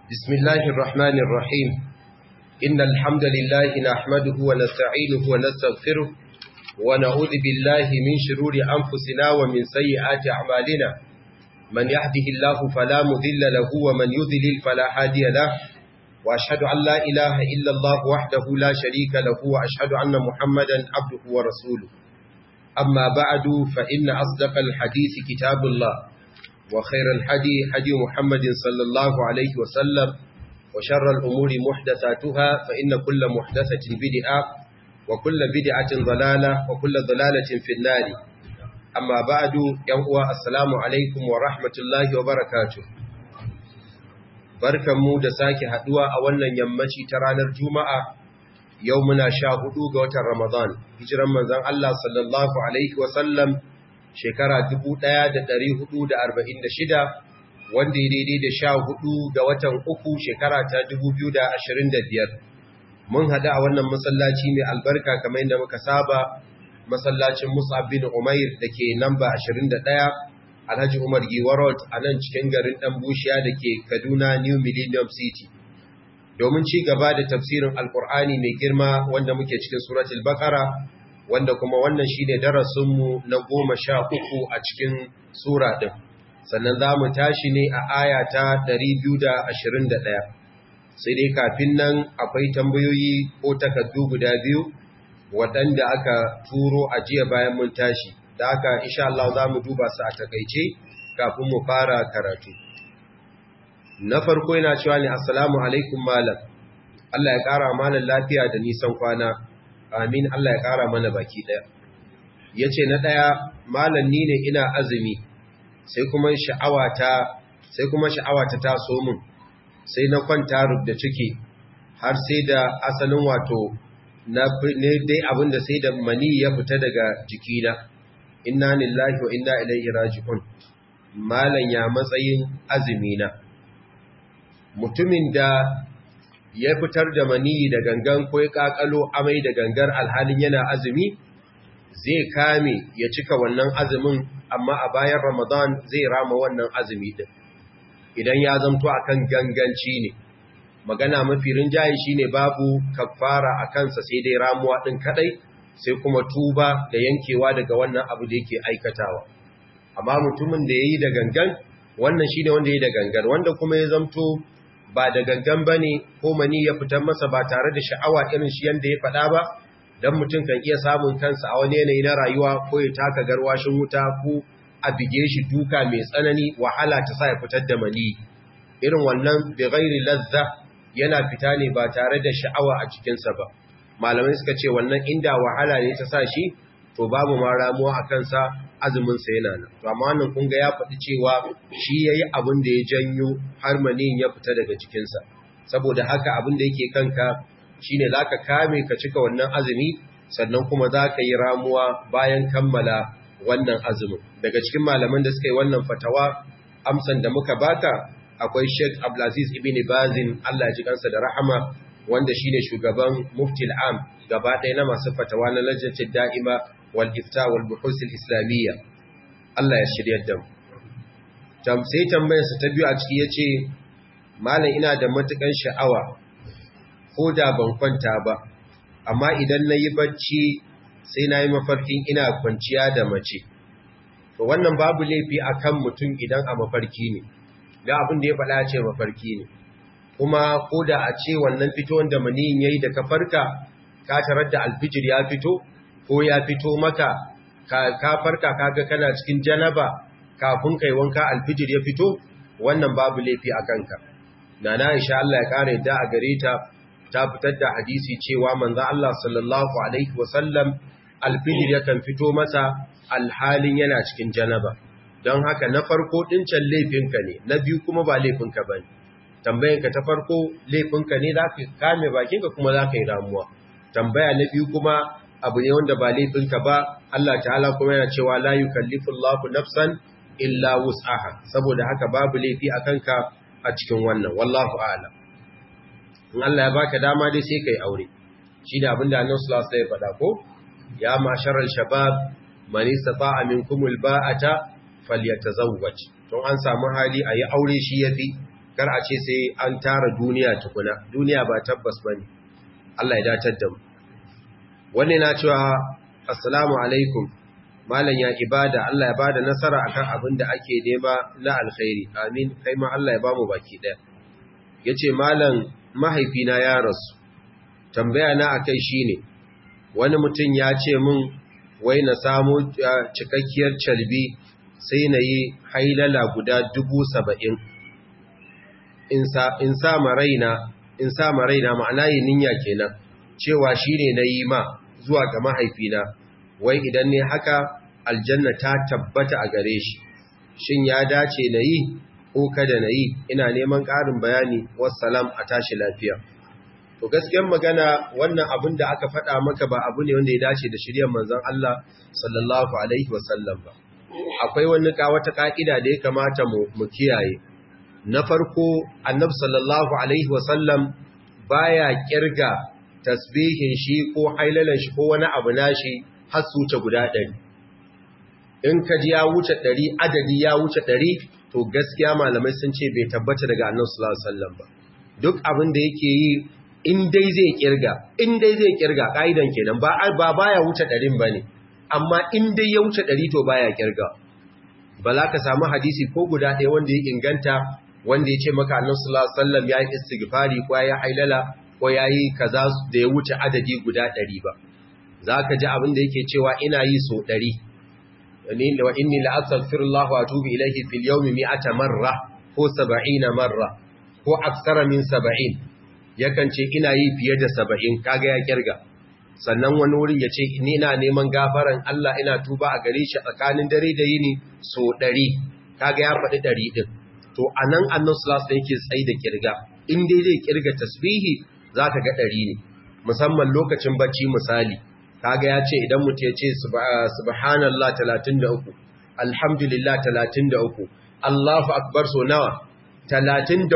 بسم الله الرحمن الرحيم إن الحمد لله نحمده ونستعينه ونستغفره ونعوذ بالله من شرور أنفسنا ومن سيئات أعمالنا من يهده الله فلا مذل له ومن يذلل فلا هادي له وأشهد أن لا إله إلا الله وحده لا شريك له وأشهد أن محمدا عبده ورسوله أما بعد فإن أصدق الحديث كتاب الله وخير الحدي حدي محمد صلى الله عليه وسلم وشر الأمور محدثاتها فإن كل محدثة بدعة وكل بدعة ضلالة وكل ضلالة في النار أما بعد يوم السلام عليكم ورحمة الله وبركاته barkan mu da sake haduwa a wannan yammaci ta ranar Juma'a yau muna sha hudu ga watan Ramadan hijiran manzon Allah sallallahu alaihi wasallam shekara 1446 wanda ya daidai da sha hudu ga watan uku shekara ta 2025 mun hada a wannan masallaci mai albarka kamar yadda muka saba masallacin Mus'ab bin Umair da ke namba 21 Alhaji Umar Giwarot a nan cikin garin ɗan bushiya da ke Kaduna New Millennium City. Domin ci gaba da tafsirin Alƙur'ani mai girma wanda muke cikin Suratul Bakara, wanda kuma wannan shi ne darasinmu na goma sha uku a cikin Sura ɗin. Sannan za mu tashi ne a aya ta ɗaya. Sai dai kafin nan akwai tambayoyi ko takardu guda biyu waɗanda aka turo a jiya bayan mun tashi. da haka insha Allah za mu duba su a takaice kafin mu fara karatu na farko yana cewa ne assalamu alaikum malam Allah ya ƙara malam lafiya da nisan kwana amin Allah ya ƙara mana baki ɗaya ya ce na ɗaya malam ni ne ina azumi sai kuma sha'awata sai kuma sha'awata ta so min sai na kwanta rub da ciki har sai da asalin wato na dai abinda sai da mani ya fita daga jikina inna lillahi wa inna ilaihi raji'un malan ya matsayin azumina mutumin da ya fitar da maniyi da gangan ko ya kakalo amai da gangar alhalin yana azumi zai kame ya cika wannan azumin amma a bayan ramadan zai rama wannan azumi din idan ya zamto akan ganganci ne magana mafi rinjaye shine babu kafara a kansa sai dai ramuwa din kadai sai kuma tuba da yankewa daga wannan abu da yake aikatawa amma mutumin da yayi da gangan wannan shine wanda yayi da gangan wanda kuma ya zamto ba da gangan bane ko mani ya fitar masa ba tare da sha'awa irin shi yanda ya faɗa ba dan mutum kan iya samun kansa a wani yanayi na rayuwa ko ya taka garwashin wuta ko a bige shi duka mai tsanani wahala ta sa ya fitar da mani irin wannan bi ghairi lazza yana fita ne ba tare da sha'awa a cikinsa ba malamai suka ce wannan inda wahala ne ta sa shi to babu ma ramuwa a kansa azuminsa yana nan to amma wannan kun ga ya faɗi cewa shi ya yi abin da ya janyo har maniyin ya fita daga jikinsa saboda haka abin da yake kanka shine za ka kame ka cika wannan azumi sannan kuma za ka yi ramuwa bayan kammala wannan azumin daga cikin malaman da suka yi wannan fatawa amsan da muka baka akwai Sheikh Abdulaziz ibn Bazin Allah ya ji kansa da rahama wanda shine shugaban muftil am gaba ɗaya na masu fatawa na lajnatin da'ima wal ifta wal buhus al islamiyya Allah ya shiryar da mu tam sai tambayar sa ta biyu a ciki yace malam ina da matukan sha'awa ko da ban kwanta ba amma idan nayi bacci sai nayi mafarkin ina kwanciya da mace to wannan babu laifi akan mutum idan a mafarki ne da abin da ya faɗa ce mafarki ne kuma ko da a ce wannan fito wanda maniyin yayi da ka farka ka tarar da alfijir ya fito ko ya fito maka ka farka kaga kana cikin janaba kafin kai wanka alfijir ya fito wannan babu laifi a kanka nana Aisha Allah ya kare da a gare ta ta fitar da hadisi cewa manzo Allah sallallahu alaihi wasallam alfijir yakan fito masa alhalin yana cikin janaba don haka na farko ɗincan laifinka ne na biyu kuma ba laifinka ba ne tambayanka ta farko laifinka ne za ka kame bakinka kuma za ka yi ramuwa tambaya na biyu kuma abu ne wanda ba laifinka ba Allah ta'ala kuma yana cewa la yukallifu Allahu nafsan illa wus'aha saboda haka babu laifi a kanka a cikin wannan wallahu a'lam in Allah ya baka dama dai sai kai aure shi da abinda Annabi sallallahu alaihi wasallam ya faɗa ko ya masharal shabab man istata'a minkumul ba'ata falyatazawwaj don an samu hali a yi aure shi yafi kar a ce sai an tara duniya tukuna duniya ba tabbas bane Allah ya datar da mu wani na cewa assalamu alaikum malam ya ibada Allah ya bada nasara akan abin da ake nema na alkhairi amin kai ma Allah ya bamu baki daya yace malam mahaifina ya rasu tambaya na akai shine wani mutum ya ce min wai na samu cikakkiyar calbi sai na yi hailala guda dubu saba'in in sa maraina in sa maraina ma'ana yi ninya kenan cewa shi ne na yi ma zuwa ga mahaifina wai idan ne haka aljanna ta tabbata a gare shi shin ya dace na yi ko kada na yi ina neman ƙarin bayani wassalam a tashi lafiya to gaskiyar magana wannan abin da aka faɗa maka ba abu ne wanda ya dace da shiryar manzon Allah sallallahu alaihi wasallam ba akwai wani ka wata ka'ida da ya kamata mu mu kiyaye na farko annabi sallallahu alaihi wasallam baya kirga tasbihin shi ko hailalan shi ko wani abu nashi har su wuce guda 100 in ka ji ya wuce 100 adadi ya wuce 100 to gaskiya malamai sun ce bai tabbata daga annabi sallallahu alaihi wasallam ba duk abin da yake yi in dai zai kirga in dai zai kirga kaidan kenan ba ba baya wuce 100 bane amma in dai ya wuce 100 to baya kirga ba za ka samu hadisi ko guda ɗaya wanda ya inganta wanda ya ce maka annabi sallallahu alaihi wasallam ya yi istighfari ko ya hailala ko ya yi kaza da ya wuce adadi guda 100 ba za ka ji abin da yake cewa ina yi so 100 wa inni la astaghfirullah wa atubu ilayhi fil yawmi mi'ata marra ko 70 marra ko aksara min 70 yakan ce ina yi fiye da 70 kaga ya kirga sannan wani wurin ya ce ni ina neman gafaran Allah ina tuba a gare shi tsakanin dare da yini so 100 kaga ya faɗi 100 din to anan annabi sallallahu alaihi yake tsayi da kirga in dai zai kirga tasbihi zaka ga 100 ne musamman lokacin bacci misali kaga ya ce idan mutum ya ce subhanallah 33 alhamdulillah 33 Allahu akbar so nawa 34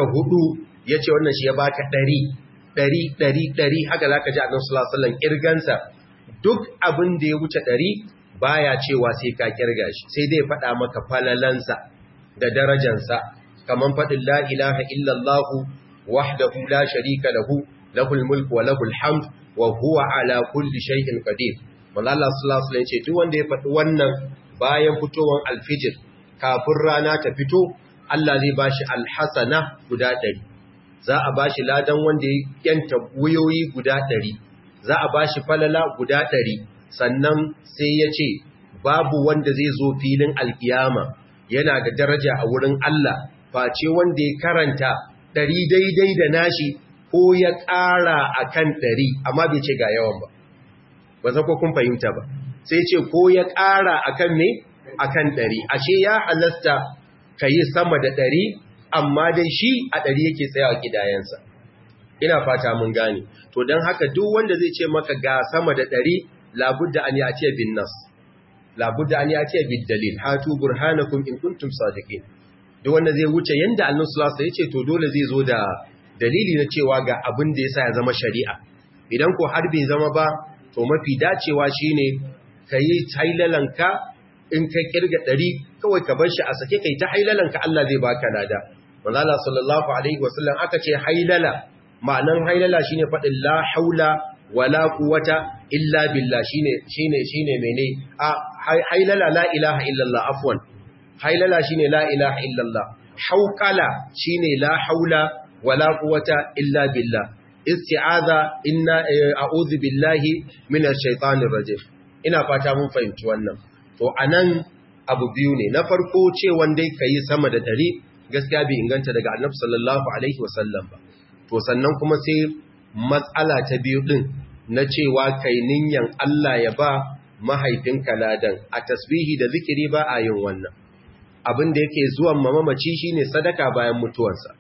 yace wannan shi ya baka 100 100 100 100 haka zaka ji Annabi sallallahu alaihi wasallam kirgansa duk abin da ya wuce 100 baya cewa sai ka kirga shi sai dai faɗa maka falalansa da darajansa kaman faɗin la ilaha illallah wahdahu la sharika lahu lahul mulku wa lahul hamd wa huwa ala kulli shay'in qadir wallahi Allah sallallahu alaihi wasallam ce duk wanda ya faɗi wannan bayan fitowar alfijir kafin rana ta fito Allah zai bashi alhasana guda 100 za a bashi ladan wanda ya yanta wuyoyi guda 100 za a bashi falala guda 100 sannan sai ya ce babu wanda zai zo filin alkiyama yana da daraja a wurin Allah face wanda ya karanta 100 daidai da nashi ko ya ƙara a kan ɗari amma bai ce ga yawan ba ba za ko kun fahimta ba sai ce ko ya ƙara a kan me a kan ɗari ashe ya halasta ka yi sama da ɗari amma dai shi a ɗari yake tsayawa gidayensa ina fata mun gane to don haka duk wanda zai ce maka ga sama da ɗari labudda an ya ce bin nas labudda an ya ce bin dalil hatu burhanakum in kuntum sadiqin duk wanda zai wuce yanda annabi sallallahu alaihi wasallam ya ce to dole zai zo da dalili na cewa ga abin da ya sa ya zama shari'a idan ko har bai zama ba to mafi dacewa shine ka yi hailalanka in ka kirga ɗari kawai ka bar shi a sake kai ta hailalanka Allah zai baka lada manzala sallallahu alaihi wasallam aka ce hailala ma'anan hailala shine faɗin la haula wala quwwata illa billah shine shine shine mene a hailala la ilaha illallah afwan hailala shine la ilaha illallah hauqala shine la haula wala quwwata illa billah isti'aza inna a'udhu billahi minash shaitanir rajim ina fata mun fahimci wannan to anan abu biyu ne na farko ce wanda kai sama da dari gaskiya bai inganta daga annabi sallallahu alaihi wasallam ba to sannan kuma sai matsala ta biyu din na cewa kai ninyan Allah ya ba mahaifinka ladan a tasbihi da zikiri ba a yin wannan abin da yake zuwan mamamaci shine sadaka bayan mutuwarsa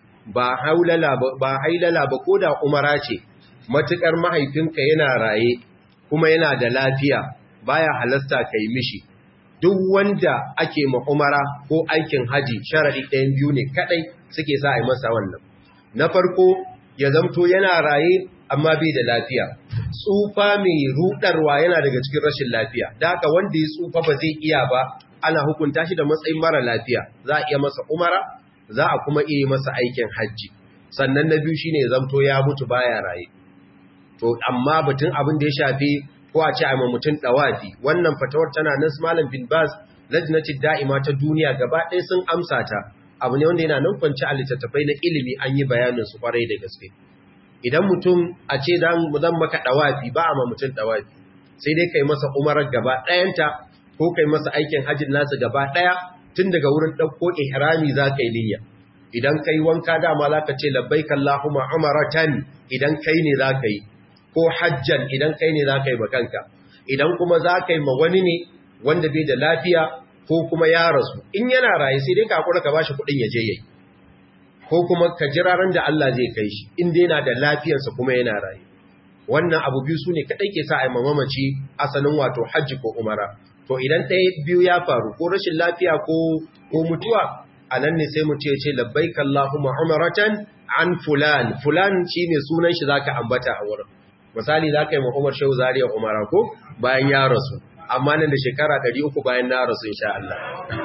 ba haulala ba hailala ba ko da umara ce matukar mahaifinka yana raye kuma yana da lafiya baya halasta kai mishi duk wanda ake ma umara ko aikin haji sharadi ɗayan biyu ne kadai suke sa a yi masa wannan na farko ya zamto yana raye amma bai da lafiya tsufa mai rudarwa yana daga cikin rashin lafiya da haka wanda ya tsufa ba zai iya ba ana hukunta shi da matsayin mara lafiya za a iya masa umara za a kuma iya masa aikin hajji sannan na biyu shine ya zamto ya mutu baya raye to amma batun abin da ya shafi ko a ce a mutum dawafi wannan fatawar tana nan malam bin baz lajnati da'ima ta duniya gaba ɗaya sun amsa ta abu ne wanda yana nan kwance a littattafai na ilimi an yi bayanin su kwarai da gaske idan mutum a ce zan maka dawafi ba a ma mutum dawafi sai dai kai masa umarar gaba ɗayanta ko kai masa aikin hajjin nasu gaba ɗaya tun daga wurin ɗauko ihrami za ka yi niyya idan kai wanka dama za ka ce labbaik Allahumma umaratan idan kai ne za ka yi ko hajjan idan kai ne za ka yi bakanka idan kuma za ka yi ma wani ne wanda bai da lafiya ko kuma ya rasu in yana raye sai dai ka hakura ka bashi kuɗin ya je yayi ko kuma ka jira ran da Allah zai kai shi in dai yana da lafiyarsa kuma yana raye wannan abu biyu sune kadai ke sa a mamaci asalin wato hajji ko umara to idan ɗaya biyu ya faru ko rashin lafiya ko ko mutuwa anan ne sai mu ce ce labbaik Allahumma umaratan an fulan fulan shine sunan shi zaka ambata a wurin misali zaka yi Umar Shehu Zariya Umara ko bayan ya rasu amma nan da shekara 300 bayan na rasu insha Allah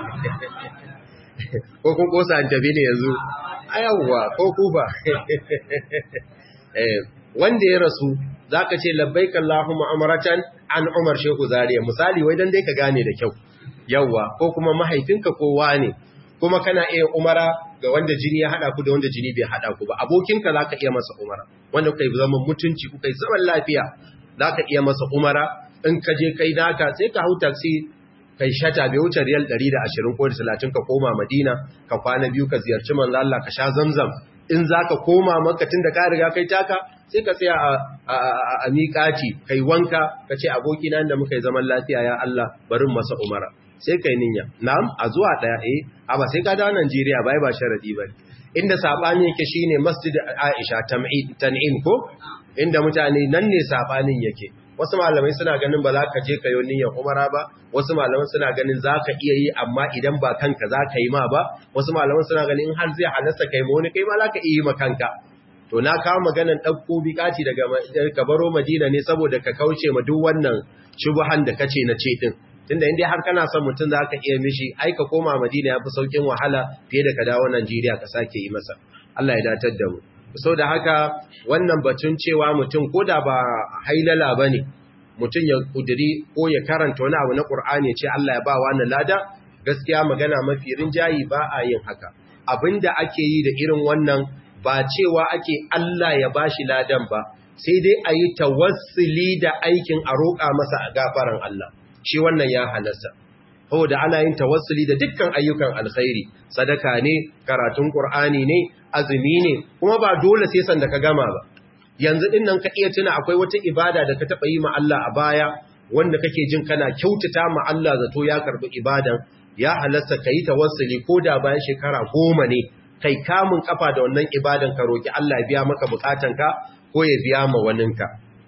ko kun kosa an tabi ne yanzu ayawwa ko kuba eh wanda ya rasu zaka ce labbaik Allahumma umratan an Umar Shehu Zariya misali wai dan dai ka gane da kyau yawa ko kuma mahaifinka ko wane kuma kana iya umara ga wanda jini ya hada ku da wanda jini bai hada ku ba abokinka zaka iya masa umara wanda kai zaman mutunci ku kai zaman lafiya zaka iya masa umara in ka je kai naka sai ka hau taxi kai shata bai wuce riyal 120 ko 30 ka koma Madina ka kwana biyu ka ziyarci manzo Allah ka sha zamzam in zaka koma Makka tunda ka riga kai taka sai ka tsaya a a miƙati kai wanka ka ce aboki na da muka yi zaman lafiya ya Allah barin masa umara sai kai ninya na'am a zuwa daya eh a ba sai ka dawo Najeriya bai ba sharadi ba inda sabani yake shine Masjid Aisha tan'im ko inda mutane nan ne sabanin yake wasu malamai suna ganin ba za ka je ka yi niyyar umara ba wasu malamai suna ganin za ka iya yi amma idan ba kanka za ka yi ma ba wasu malamai suna ganin har zai halasta kai ma wani kai ma za ka iya yi ma kanka to na kawo maganan ɗauko bikaci daga kabaro madina ne saboda ka kauce ma duk wannan shubuhan da kace na ce din tunda inda har kana son mutum za ka iya mishi ai ka koma madina ya fi saukin wahala fiye da ka dawo najeriya ka sake yi masa allah ya datar da mu so da haka wannan batun cewa mutum ko da ba hailala ba ne mutum ya kudiri ko ya karanta wani abu na ƙur'ani ce Allah ya ba wani lada gaskiya magana mafi rinjayi ba a yin haka abinda ake yi da irin wannan ba cewa ake Allah ya ba shi ladan ba sai dai a yi tawassuli da aikin a roƙa masa a gafaran Allah shi wannan ya halasta saboda ana yin tawassuli da dukkan ayyukan alkhairi sadaka ne karatun qur'ani ne azumi ne kuma ba dole sai san da ka gama ba yanzu din nan ka iya tuna akwai wata ibada da ka taba yi ma Allah a baya wanda kake jin kana kyautata ma Allah zato ya karbi ibadan ya halasta kai tawassuli ko da bayan shekara goma ne kai kamun kafa da wannan ibadan ka roki Allah ya biya maka bukatanka ko ya biya ma waninka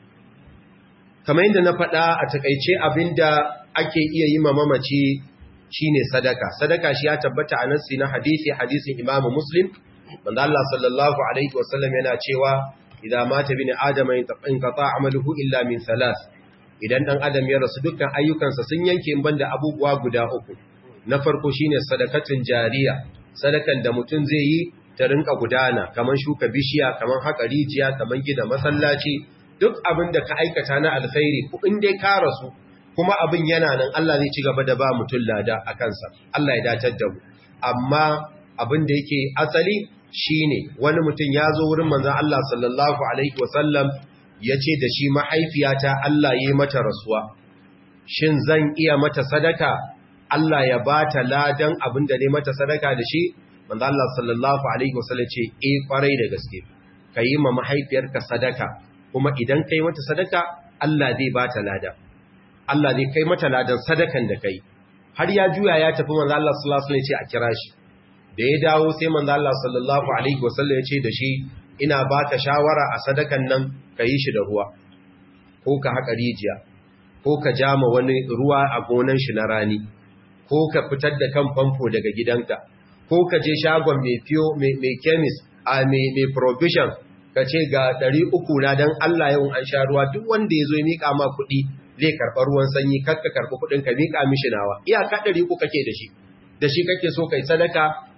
kamar yadda na faɗa a takaice abinda ake iya yi ma mamaci shine sadaka sadaka shi ya tabbata a nassi na hadisi hadisin Imam Muslim manzo Allah sallallahu alaihi wasallam yana cewa idan mata bin adama in qata amaluhu illa min thalath idan dan adam ya rasu dukkan ayyukansa sun yanke in banda abubuwa guda uku na farko shine sadakatun jariya sadakan da mutum zai yi ta rinka gudana kaman shuka bishiya kaman haka rijiya kaman gina masallaci duk abin da ka aikata na alkhairi ko in dai ka rasu kuma abin yana nan Allah zai ci gaba da ba mutum lada a kansa Allah ya datar da mu amma abin da yake asali shine wani mutum ya zo wurin manzon Allah sallallahu alaihi wasallam ya ce da shi mahaifiyata Allah ya yi mata rasuwa shin zan iya mata sadaka Allah ya ba ta ladan abin da ne mata sadaka da shi manzon Allah sallallahu alaihi wasallam ce eh kwarai da gaske ka yi ma mahaifiyarka sadaka kuma idan kai mata sadaka Allah zai ba ta lada Allah zai kai mata ladan sadakan da kai har ya juya ya tafi manzo Allah sallallahu alaihi wasallam ya ce a kira shi da ya dawo sai manzo Allah sallallahu alaihi wasallam ya ce da shi ina baka shawara a sadakan nan ka yi shi da ruwa ko ka haƙa rijiya ko ka jama wani ruwa a gonan shi na rani ko ka fitar da kan famfo daga gidanka ko ka je shagon mai fiyo mai chemist a mai provision ka ce ga ɗari uku na don Allah yau an sha ruwa duk wanda ya zo ya miƙa ma kuɗi zai karɓar ruwan sanyi kakka karɓi kuɗin ka miƙa mishi nawa iyaka ɗari uku kake da shi da shi kake so kai sadaka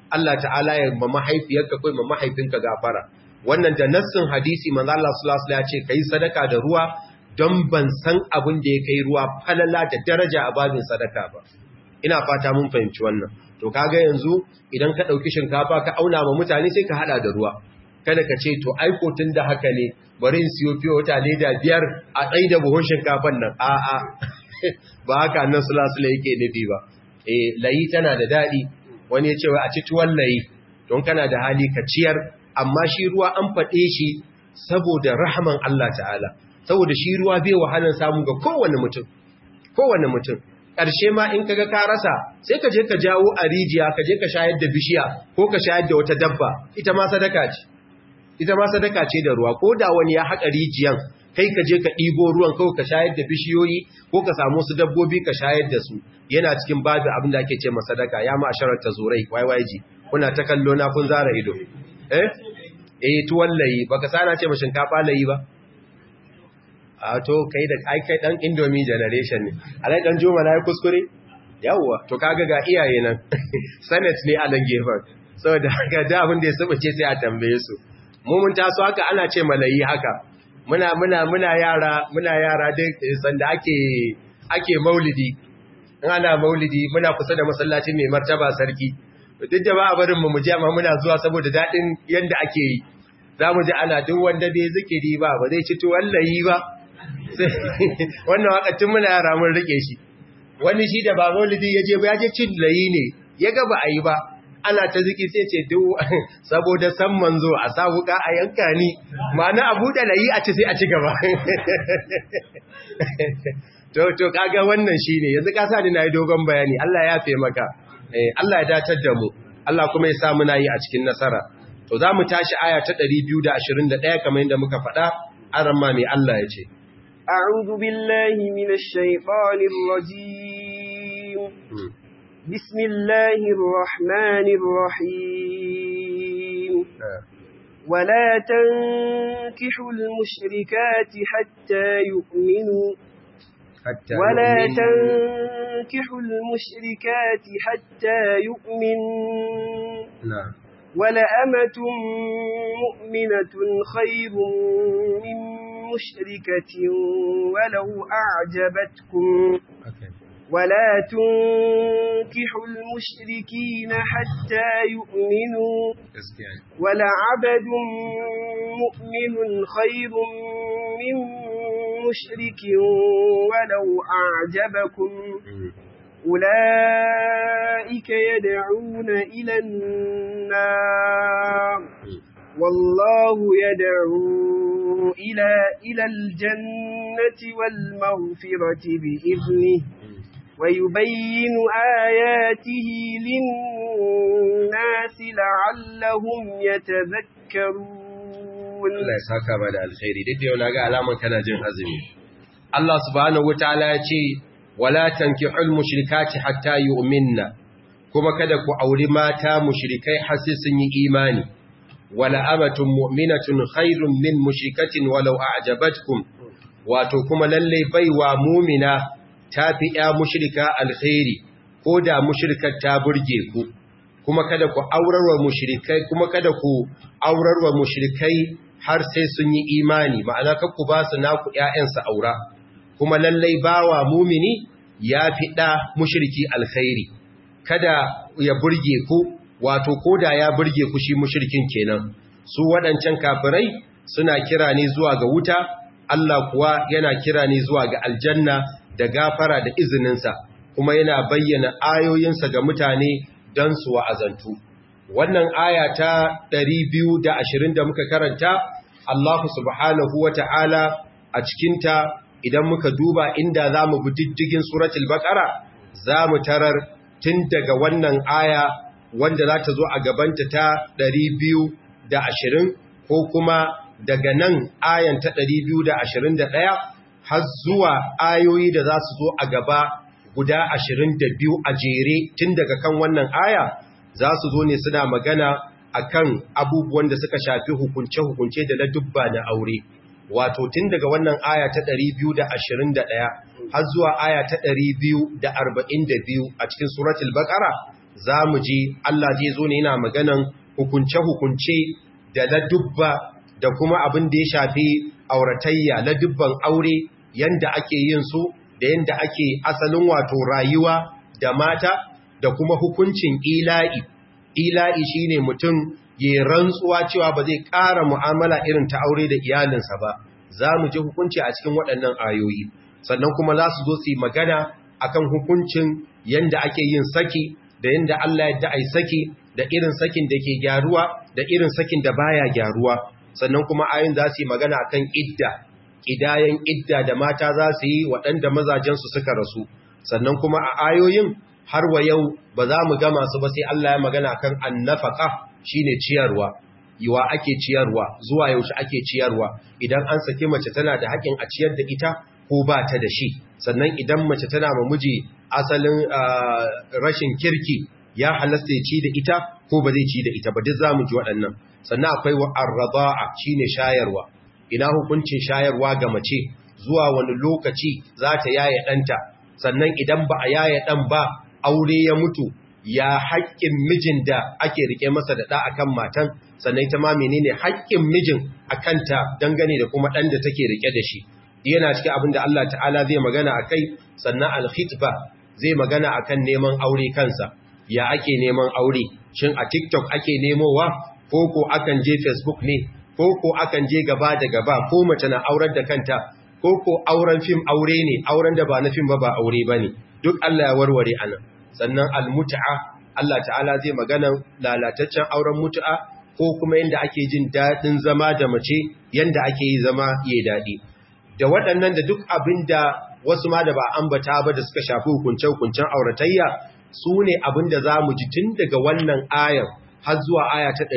Allah ta'ala ya ma mahaifiyarka ko ma mahaifinka gafara wannan da nassin hadisi manzo Allah sallallahu alaihi wasallam ya ce kai sadaka da ruwa don ban san abin da ya kai ruwa falala da daraja a babin sadaka ba ina fata mun fahimci wannan to kaga yanzu idan ka dauki shinkafa ka auna ma mutane sai ka hada da ruwa kada ka ce to ai ko tun da haka ne bari in siyo fiye wata leda biyar a tsaye da buhun shinkafan nan a'a ba haka nan sulasula yake nufi ba eh layi tana da daɗi wani ya ce wa a ci tuwon layi don kana da hali ka ciyar amma shi ruwa an faɗe shi saboda rahaman Allah ta'ala saboda shi ruwa bai wahalar samu ga kowane mutum kowane mutum ƙarshe ma in kaga ka rasa sai ka je ka jawo a rijiya ka je ka shayar da bishiya ko ka shayar da wata dabba ita ma sadaka ce ita ma sadaka ce da ruwa ko da wani ya haƙa rijiyan kai ka je ka ɗibo ruwan kawai ka shayar da bishiyoyi ko ka samu su dabbobi ka shayar da su yana cikin babu abin da ake ce ma sadaka ya ma asharar ta zurai yyg kuna ta kallo na kun zara ido eh eh tuwon layi baka sana ce ma shinkafa layi ba a to kai da ai kai dan indomie generation ne alai dan juma na yi kuskure yawwa to kaga ga iyaye nan senate ne a nan gefen saboda ga da abin da ya sabace sai a tambaye su mu mun taso haka ana ce malayi haka muna muna muna yara muna yara duk sanda ake ake maulidi in ana maulidi muna kusa da masallacin mai martaba sarki duk da ba a barin mu je amma muna zuwa saboda dadin yanda ake yi za mu ji ana duk wanda bai zikiri ba ba zai ci tuwon layi ba wannan wakacin muna yara mun rike shi wani shi da ba maulidi ya je ba ya je cin layi ne ya ga ba a yi ba ana ta ziki sai ce duk saboda san manzo a sa wuka a yanka ni ma'ana a buɗe layi a ci sai a ci gaba to to kaga wannan shine yanzu ka sa ni nayi dogon bayani Allah ya yafe maka eh Allah ya datar da mu Allah kuma ya sa muna yi a cikin nasara to za mu tashi aya ta 221 kamar yadda muka faɗa aran ma mai Allah ya ce أعوذ بالله من الشيطان الرجيم بسم الله الرحمن الرحيم ولا تنكحوا المشركات حتى يؤمنوا حتى ولا يؤمن. تنكحوا المشركات حتى يؤمنوا نعم ولأمة مؤمنة خير من مشركة ولو أعجبتكم okay. ولا تنكحوا المشركين حتى يؤمنوا gaskiya ne. ولعبد مؤمن خير من مشرك ولو أعجبكم Mm. أولئك يدعون إلى النار Mm. والله يدعو إلى إلى الجنة والمغفرة بإذنه Mm. ويبين آياته للناس لعلهم يتذكرون Allah ya saka ba da alkhairi duk da yau na ga alaman kana jin azumi Allah subhanahu wataala ya ce wala tankihul mushrikati hatta yu'minna kuma kada ku auri mata mushrikai har sai sun yi imani wala amatun mu'minatun khairun min mushrikatin walau a'jabatkum wato kuma lalle baiwa mu'mina tafi ya mushrika alkhairi ko da mushrikar ta burge ku kuma kada ku aurarwa mushrikai kuma kada ku aurarwa mushrikai har sai sun yi imani ma'ana kar ku ba su naku ƴaƴansu aura kuma lallai bawa mumini ya fi ɗa mushriki alkhairi kada ya burge ku wato koda ya burge ku shi mushrikin kenan su waɗancan kafirai suna kira ne zuwa ga wuta Allah kuwa yana kira ne zuwa ga aljanna da gafara da izininsa kuma yana bayyana ayoyinsa ga mutane don su wa'azantu. Wannan aya ta 220 da muka karanta, Allah subhanahu wa ta'ala a cikinta idan muka duba inda za mu bi diddigin suratul baƙara, za mu tarar tun daga wannan aya wanda za ta zo a gabanta ta 220 ko kuma daga nan ayan ta 221 har zuwa ayoyi da za su zo a gaba guda 22 a jere tun daga kan wannan aya za su zo ne suna magana akan abubuwan da suka shafi hukunce-hukunce da na dubba na aure wato tun daga wannan aya ta 221 har zuwa aya ta 242 a cikin suratul baqara za mu ji Allah zai zo ne yana maganan hukunce-hukunce da ladubba da kuma abin da ya shafi auratayya ladubban aure yanda ake yin su da yanda ake asalin wato rayuwa da mata da kuma hukuncin ila'i ila'i shine mutum ya rantsuwa cewa ba zai ƙara mu'amala irin ta aure da iyalinsa ba za mu ji hukunci a cikin waɗannan ayoyi sannan kuma za su zo su yi magana akan hukuncin yanda ake yin saki da yanda Allah ya ai saki da irin sakin da ke gyaruwa da irin sakin da baya gyaruwa sannan kuma ayoyin za su yi magana akan idda idayen idda da mata za su yi waɗanda mazajensu suka rasu sannan kuma a ayoyin har wa yau ba za mu gama su ba sai Allah ya magana kan annafaka shine ciyarwa yiwa ake ciyarwa zuwa yaushe ake ciyarwa idan an saki mace tana da haƙin a ciyar da ita ko ba ta da shi sannan idan mace tana ma miji asalin rashin kirki ya halasta ya ci da ita ko ba zai ci da ita ba duk za mu ji waɗannan sannan akwai arraba'a shine shayarwa ina hukuncin shayarwa ga mace zuwa wani lokaci za ta yaye ɗanta sannan idan ba a yaye ɗan ba aure ya mutu ya haƙƙin mijin da ake rike masa da ɗa akan matan sannan ita ma menene haƙƙin mijin a kanta dangane da kuma ɗan da take rike da shi yana cikin abin da Allah ta'ala zai magana a kai sannan alkhitba zai magana akan neman aure kansa ya ake neman aure shin a tiktok ake nemowa ko ko akan je facebook ne ko ko akan je gaba da gaba ko mace na aurar da kanta ko ko auren fim aure ne auren da ba na fim ba ba aure ba ne duk Allah ya warware anan sannan almut'a Allah ta'ala zai magana lalataccen auren mut'a ko kuma yanda ake jin daɗin zama da mace yanda ake yi zama yayi daɗi da waɗannan da duk abin da wasu ma da ba ambata ba da suka shafi hukunce-hukuncen auratayya su ne abin da za mu ji tun daga wannan ayar har zuwa aya ta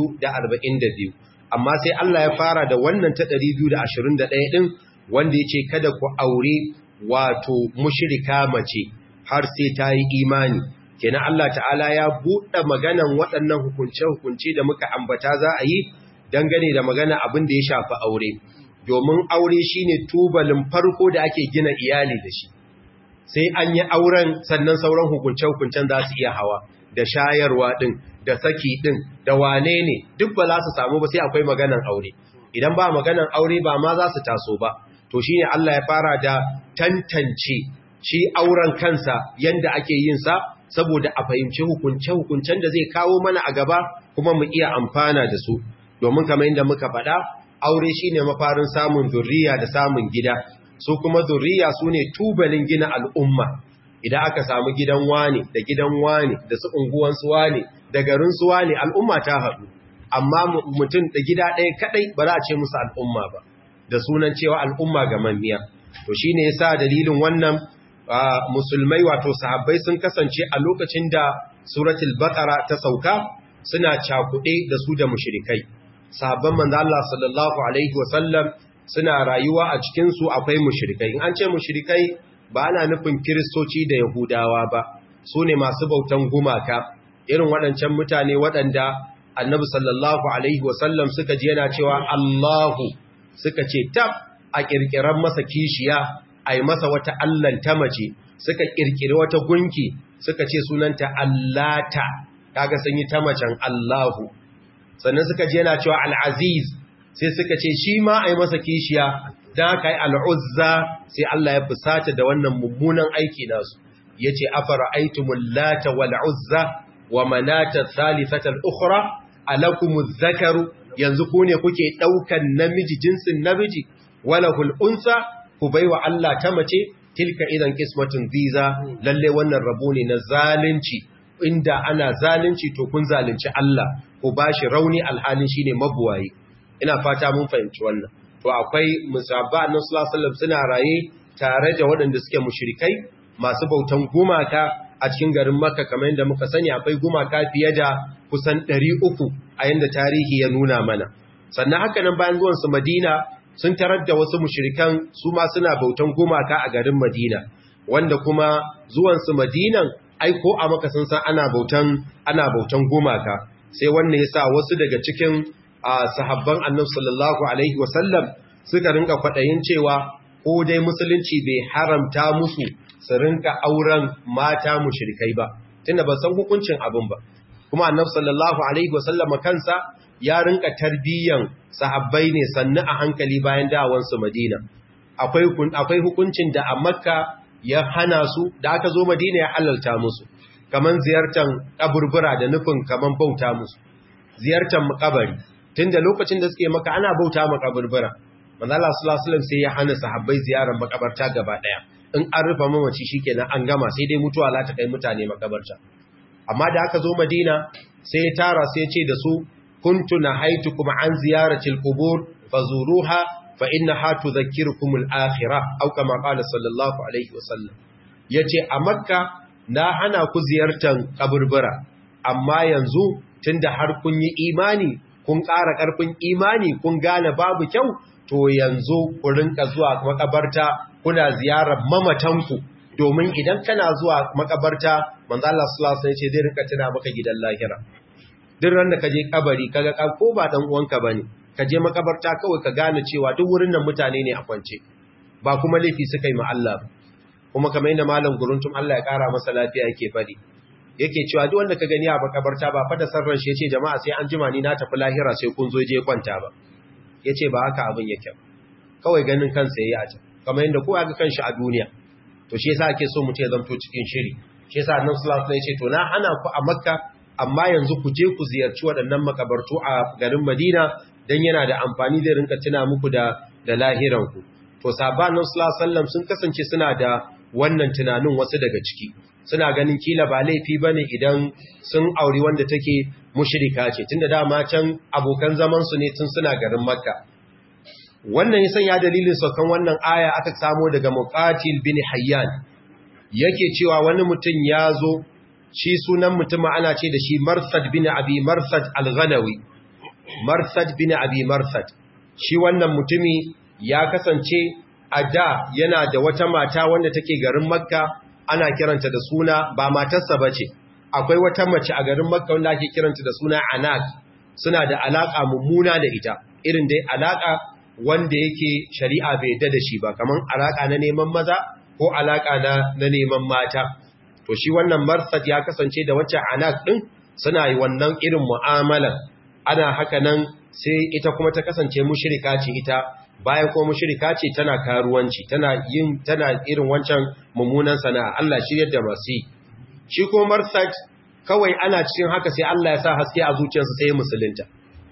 242 amma sai Allah ya fara da wannan ta 221 ɗin wanda ya ce kada ku aure wato mushirika mace har sai ta yi imani kenan Allah ta'ala ya buɗe maganan waɗannan hukunce-hukunce da muka ambata za a yi dangane da magana abin da ya shafi aure domin aure shine tubalin farko da ake gina iyali da shi sai an yi auren sannan sauran hukunce-hukuncen za su iya hawa da shayarwa ɗin da saki ɗin da wane ne duk ba za su samu ba sai akwai maganan aure idan ba maganan aure ba ma za su taso ba to shi ne Allah ya fara da tantance shi auren kansa yanda ake yin sa saboda a fahimci hukunce-hukuncen da zai kawo mana a gaba kuma mu iya amfana da su domin kamar yadda muka faɗa aure shine mafarin samun zurriya da samun gida su kuma zurriya su ne tubalin gina al'umma idan aka samu gidan wani da gidan wani da su unguwansu wani da garinsu wani al'umma ta haɗu amma mutum da gida ɗaya kaɗai ba za a ce musu al'umma ba da sunan cewa al'umma ga mamiya to shi ne yasa dalilin wannan musulmai wato sahabbai sun kasance a lokacin da suratul baqara ta sauka suna cakuɗe da su da mushrikai sahabban manzo Allah sallallahu alaihi wasallam suna rayuwa a cikin su akwai mushrikai in an ce mushrikai ba ana nufin kiristoci da yahudawa ba su ne masu bautan gumaka irin waɗancan mutane waɗanda annabi sallallahu alaihi wasallam suka ji yana cewa Allahu suka ce tab a kirkiran masa kishiya a yi masa wata allan ta mace suka kirkiri wata gunki suka ce sunanta Allata kaga sun yi ta macen Allahu sannan suka ji yana cewa al'aziz sai suka ce shi ma a yi masa kishiya don haka yi al'uzza sai Allah ya fusata da wannan mummunan aiki nasu ya ce afara aitumun lata wal'uzza wa manata salisatar ukura alakumu zakaru yanzu ku ne kuke ɗaukan namiji jinsin namiji wala hul'unsa ku bai wa Allah ta mace tilka idan kismatin ziza lalle wannan rabo ne na zalunci inda ana zalunci to kun zalunci Allah ku bashi rauni alhalin shine mabuwayi ina fata mun fahimci wannan to akwai musabba annabi sallallahu alaihi suna raye tare da waɗanda suke mushrikai masu bautan gumaka a cikin garin Makka kamar yadda muka sani akwai gumaka fiye da kusan 300 a yanda tarihi ya nuna mana sannan haka nan bayan zuwan su Madina sun tarar da wasu mushrikan su ma suna bautan gumaka a garin Madina wanda kuma zuwan su Madinan ai ko a Makka sun san ana bautan ana bautan gumaka sai wannan yasa wasu daga cikin sahabban Annabi sallallahu alaihi wasallam suka rinka kwadayin cewa ko dai musulunci bai haramta musu su rinka auren mata mushrikai ba tunda ba san hukuncin abin ba kuma annabi sallallahu alaihi wasallama kansa ya rinka tarbiyyan sahabbai ne sannu a hankali bayan dawansu Madina akwai akwai hukuncin da a Makka ya hana su da aka zo Madina ya halalta musu kaman ziyartar kaburbura da nufin kaman bauta musu ziyartar makabari tunda lokacin da suke maka ana bauta makaburbura manzo Allah sallallahu alaihi wasallam sai ya hana sahabbai ziyarar makabarta gaba daya in an rufa mamaci shikenan an gama sai dai mutuwa za ta kai mutane makabarta amma da aka zo Madina sai ya tara sai ya ce da su kuntu nahaitukum an ziyaratil qubur fazuruha fa innaha tudhakkirukum al-akhirah aw kama qala sallallahu alaihi wasallam yace a makka na hana ku ziyartar kaburbura amma yanzu tunda har kun yi imani kun ƙara ƙarfin imani kun gane babu kyau to yanzu ku rinka zuwa makabarta kuna ziyarar mamatanku domin idan kana zuwa makabarta manzo Allah sallallahu alaihi wasallam ce zai rinka tuna maka gidan lahira duk ran da ka je kabari kaga ka ko ba dan uwanka bane ka je makabarta kawai ka gane cewa duk wurin nan mutane ne a kwance ba kuma laifi suka yi ma Allah kuma kamar yadda malam guruntum Allah ya kara masa lafiya yake fadi yake cewa duk wanda ka gani a makabarta ba fa da sarran shi yace jama'a sai an jima ni na tafi lahira sai kun zo je kwanta ba yace ba haka abin yake kawai ganin kansa yayi a can kamar yadda kowa ga kanshi a duniya to shi yasa ake so mutum ya zanto cikin shiri shi yasa annabi sallallahu alaihi wasallam ya ce to na hana ku a makka amma yanzu ku je ku ziyarci waɗannan makabartu a garin Madina dan yana da amfani zai rinka tuna muku da da lahiran ku to sahabban sallallahu alaihi wasallam sun kasance suna da wannan tunanin wasu daga ciki suna ganin kila ba laifi bane idan sun auri wanda take mushrika ce tunda dama can abokan zaman su ne tun suna garin Makka wannan yasan ya dalilin saukan wannan aya aka samo daga Muqatil bin Hayyan yake cewa wani mutum ya zo shi sunan mutum ana ce da shi Marsad bin Abi Marsad Al-Ghanawi Marsad bin Abi Marsad shi wannan mutumi ya kasance a da yana da wata mata wanda take garin Makka ana kiranta da suna ba matarsa bace akwai wata mace a garin Makka wanda ake kiranta da suna Anak suna da alaka mummuna da ita irin dai alaka wanda yake shari'a bai yadda da shi ba kaman alaka na neman maza ko alaka na na neman mata to shi wannan marsad ya kasance da wacce anak din suna yi wannan irin mu'amalan ana haka nan sai ita kuma ta kasance mushrika ce ita bayan kuma mushrika ce tana karuwanci tana yin tana irin wancan mummunan sana'a Allah shiryar da masu shi kuma marsad kawai ana cikin haka sai Allah ya sa haske a zuciyarsa sai musulunta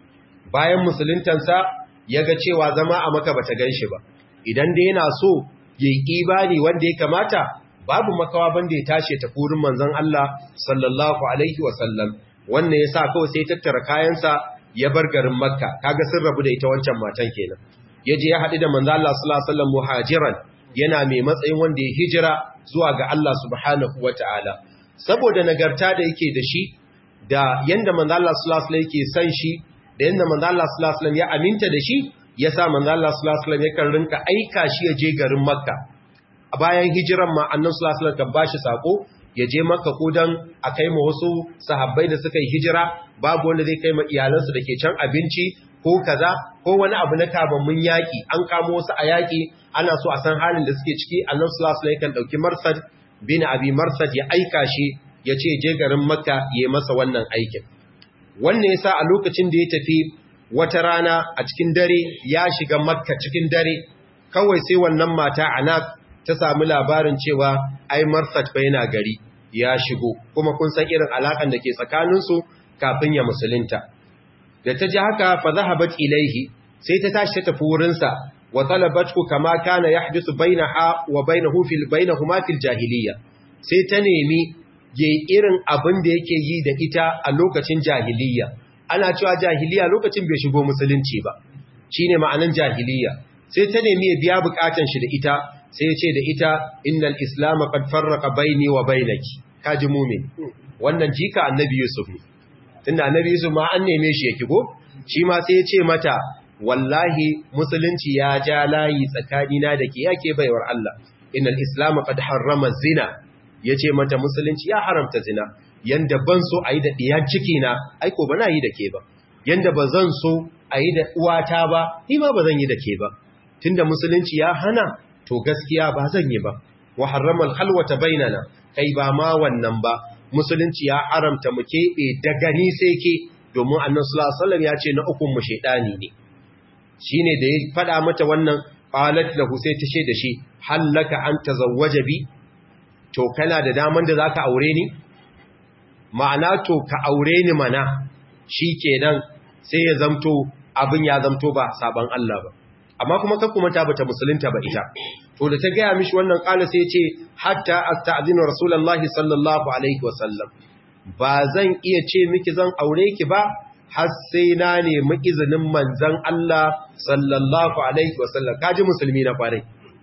bayan musuluntansa ya ga cewa zama a maka bata gan shi ba idan da yana so ya yi ibani wanda ya kamata babu makawa banda ya tashi ta furin manzon Allah sallallahu alaihi wasallam wannan ya sa kawai sai tattara kayansa ya bar garin makka kaga sun rabu da ita wancan matan kenan ya je ya haɗu da manzon Allah sallallahu alaihi wasallam muhajiran yana mai matsayin wanda ya hijira zuwa ga Allah subhanahu wataala saboda nagarta da yake da shi da yanda manzon Allah sallallahu alaihi wasallam yake san shi da yadda manzo Allah sallallahu alaihi wasallam ya aminta da shi yasa manzo Allah sallallahu alaihi wasallam yakan rinka aika shi ya je garin Makka a bayan hijiran ma annabi sallallahu alaihi wasallam kan bashi sako ya je Makka ko dan a kai ma wasu sahabbai da suka yi hijira babu wanda zai kai ma iyalansu da ke can abinci ko kaza ko wani abu na kabammun yaki an kamo wasu a yaki ana so a san halin da suke ciki annabi sallallahu alaihi wasallam yakan dauki Marsad bin Abi Marsad ya aika shi ya ce je garin Makka ya yi masa wannan aikin wannan yasa a lokacin da ya tafi wata rana a cikin dare ya shiga makka cikin dare kawai sai wannan mata anak ta samu labarin cewa ai marsat fa yana gari ya shigo kuma kun san irin alakan da ke tsakaninsu kafin ya musulunta da ta ji haka fa zahabat ilaihi sai ta tashi ta tafi wurinsa wa talabatku kama kana yahdisu bainaha wa bainahu fil bainahuma fil jahiliyya sai ta nemi ya irin abin da yake yi da ita a lokacin jahiliya ana cewa jahiliya lokacin bai shigo musulunci ba shine ma'anan jahiliya sai ta nemi ya biya bukatan shi da ita sai ya ce da ita innal islam qad farraqa baini wa bainaki kaji mu'min wannan jika annabi yusuf ne tunda annabi yusuf ma an neme shi yake go shi ma sai ya ce mata wallahi musulunci ya ja layi tsakanina da ke yake baiwar Allah innal islam qad harrama zina ya ce mata musulunci ya haramta zina yanda ban so a yi da ɗiyan ciki na aiko ba na yi da ke ba yanda ba zan so a yi da uwata ba ni ma ba zan yi da ke ba tunda musulunci ya hana to gaskiya ba zan yi ba wa harramal halwata bainana kai ba ma wannan ba musulunci ya haramta mu keɓe da gani sai ke domin annan sulasalam ya ce na ukun mu shaidani ne shi ne da ya faɗa mata wannan ƙalat lahu sai ta ce da shi hallaka an ta zawwaje bi to kana da daman da za ka aure ni ma'ana to ka aure ni mana shi kenan sai ya zamto abin ya zamto ba saban Allah ba amma kuma ka kuma ta bata musulunta ba ita to da ta gaya mishi wannan kala sai ce hatta asta'zinu rasulullahi sallallahu alaihi wasallam ba zan iya ce miki zan aure ki ba har sai na nemi izinin manzon Allah sallallahu alaihi wasallam kaji musulmi na kwarai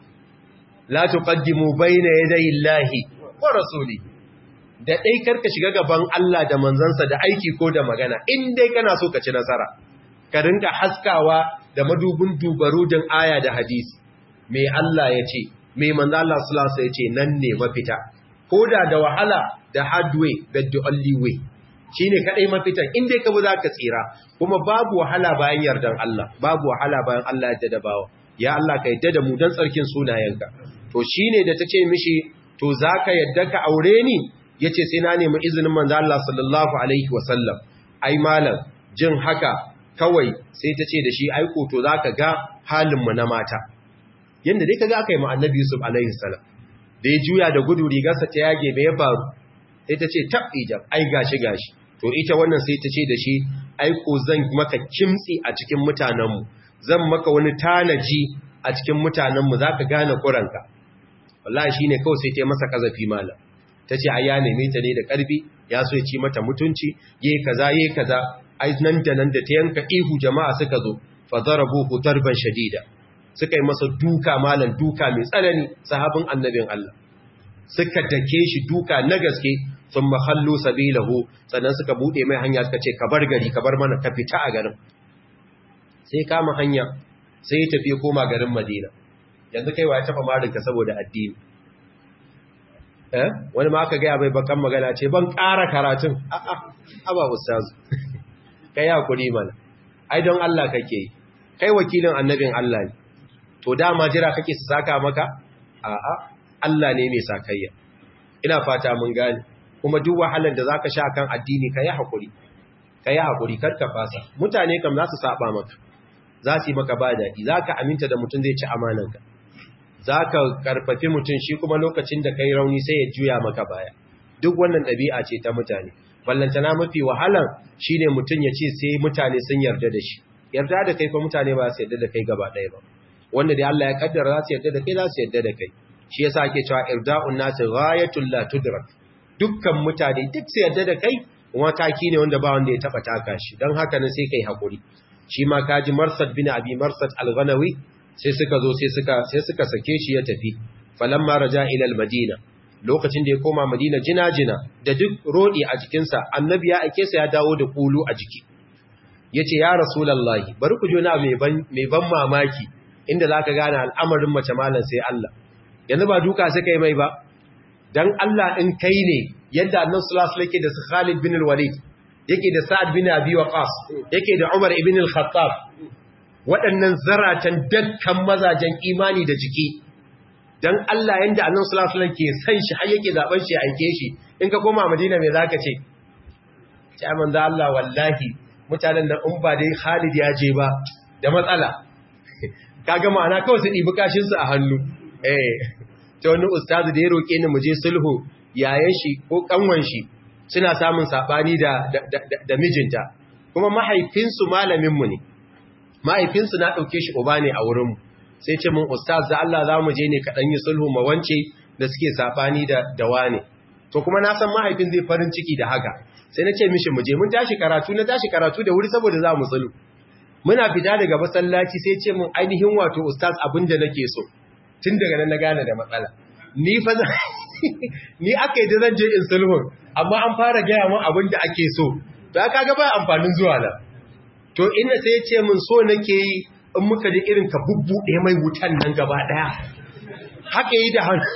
la tuqaddimu bayna yaday Allahi wa rasuli da dai karka shiga gaban Allah da manzansa da aiki ko da magana in dai kana so ka ci nasara ka rinka haskawa da madubin dubarudin aya da hadisi me Allah ya ce me manzo Allah sallallahu alaihi ya ce nan ne mafita koda da wahala da hard way but the only way shine kadai mafitan in dai ka bu zaka tsira kuma babu wahala bayan yardan Allah babu wahala bayan Allah ya da bawa ya Allah ka yadda da mu dan tsarkin sunayenka to shine da tace mishi to zaka yadda ka aure ni yace sai na nemi izinin manzo Allah sallallahu alaihi wasallam ai malam jin haka kawai sai ta ce da shi aiko to za ka ga halinmu na mata yadda dai ka ga aka yi ma annabi yusuf alaihi salam da ya juya da gudu rigarsa ta yage mai ya faru sai ta ce tab ijab ai gashi gashi to ita wannan sai ta ce da shi aiko zan maka kimtsi a cikin mutanenmu zan maka wani tanaji a cikin mutanenmu za ka gane kuranka wallahi shi ne kawai sai ta yi masa kazafi malam ta ce ai ya neme ta ne da ƙarfi ya so ya ci mata mutunci ye kaza ye kaza ai nan da nan da ta yanka ihu jama'a suka zo fa darabuhu darban shadida suka yi masa duka malan duka mai tsanani sahabin annabin Allah suka dake shi duka na gaske sun mahallu sabilahu sannan suka bude mai hanya suka ce ka bar gari ka bar mana ka fita a garin sai kama hanya sai ya tafi koma garin Madina yanzu kai wa ya tafa marinka saboda addini eh wani ma aka ga bai bakan magana ce ban ƙara karatun a'a aba ustazu kai hakuri mana ai don Allah kake yi kai wakilin annabin Allah ne to dama jira kake su saka maka a'a Allah ne mai sakayya ina fata mun gane kuma duk wahalar da zaka sha kan addini kai hakuri kai hakuri karka fasa mutane kam za su saba maka za su yi maka ba daɗi zaka aminta da mutum zai ci amananka zaka karfafi mutum shi kuma lokacin da kai rauni sai ya juya maka baya duk wannan ɗabi'a ce ta mutane ballantana mafi wahalan shine mutum ya ce sai mutane sun yarda da shi yarda da kai fa mutane ba su yarda da kai gaba ɗaya ba wanda da Allah ya kaddara za su yarda da kai za su yarda da kai shi yasa ake cewa irda'un nasi ghayatul la tudrak dukkan mutane duk su yarda da kai kuma taki ne wanda ba wanda ya taba taka shi dan haka ne sai kai hakuri shi ma kaji Marsad bin Abi Marsad al-Ghanawi sai suka zo sai suka sai suka sake shi ya tafi falamma raja ila al-Madina lokacin da ya koma Madina jina-jina da duk rodi a jikinsa annabi ya aike sa ya dawo da kulu a jiki yace ya rasulullahi bari ku jona mai ban mai ban mamaki inda zaka gane al'amarin mace malan sai Allah yanzu ba duka suka yi mai ba dan Allah in kai ne yadda annabi sallallahu alaihi wasallam yake da Khalid bin al-Walid yake da Sa'ad bin Abi Waqqas yake da Umar ibn al-Khattab waɗannan zaratan dakkan mazajen imani da jiki dan Allah yanda Annabi sallallahu alaihi wasallam ke san shi har yake zaben shi aike shi in ka koma Madina me zaka ce sai manzo Allah wallahi mutanen nan in ba dai Khalid ya je ba da matsala kaga ma'ana kawai su dibi kashin su a hannu eh ta wani ustazu da ya roke ni mu je sulhu yayan shi ko kanwan shi suna samun sabani da da mijinta kuma mahaifinsu malamin mu ne mahaifinsu na dauke shi uba ne a wurin mu sai ce mun ustaz da Allah za mu je ne kaɗan yi sulhu ma wance da suke safani da dawa ne to kuma na san mahaifin zai farin ciki da haka sai na ce mishi mu je mun tashi karatu na tashi karatu da wuri saboda za mu sulhu muna fita daga masallaci sai ce mun ainihin wato ustaz abin da nake so tun daga nan na gane da matsala ni fa ni aka yi da zan je in sulhu amma an fara gaya mun abin da ake so to aka ga ba amfanin zuwa na to ina sai ya ce mun so nake yi in muka ji irin ka bubbuɗe mai wutan nan gaba ɗaya haka yi da hannu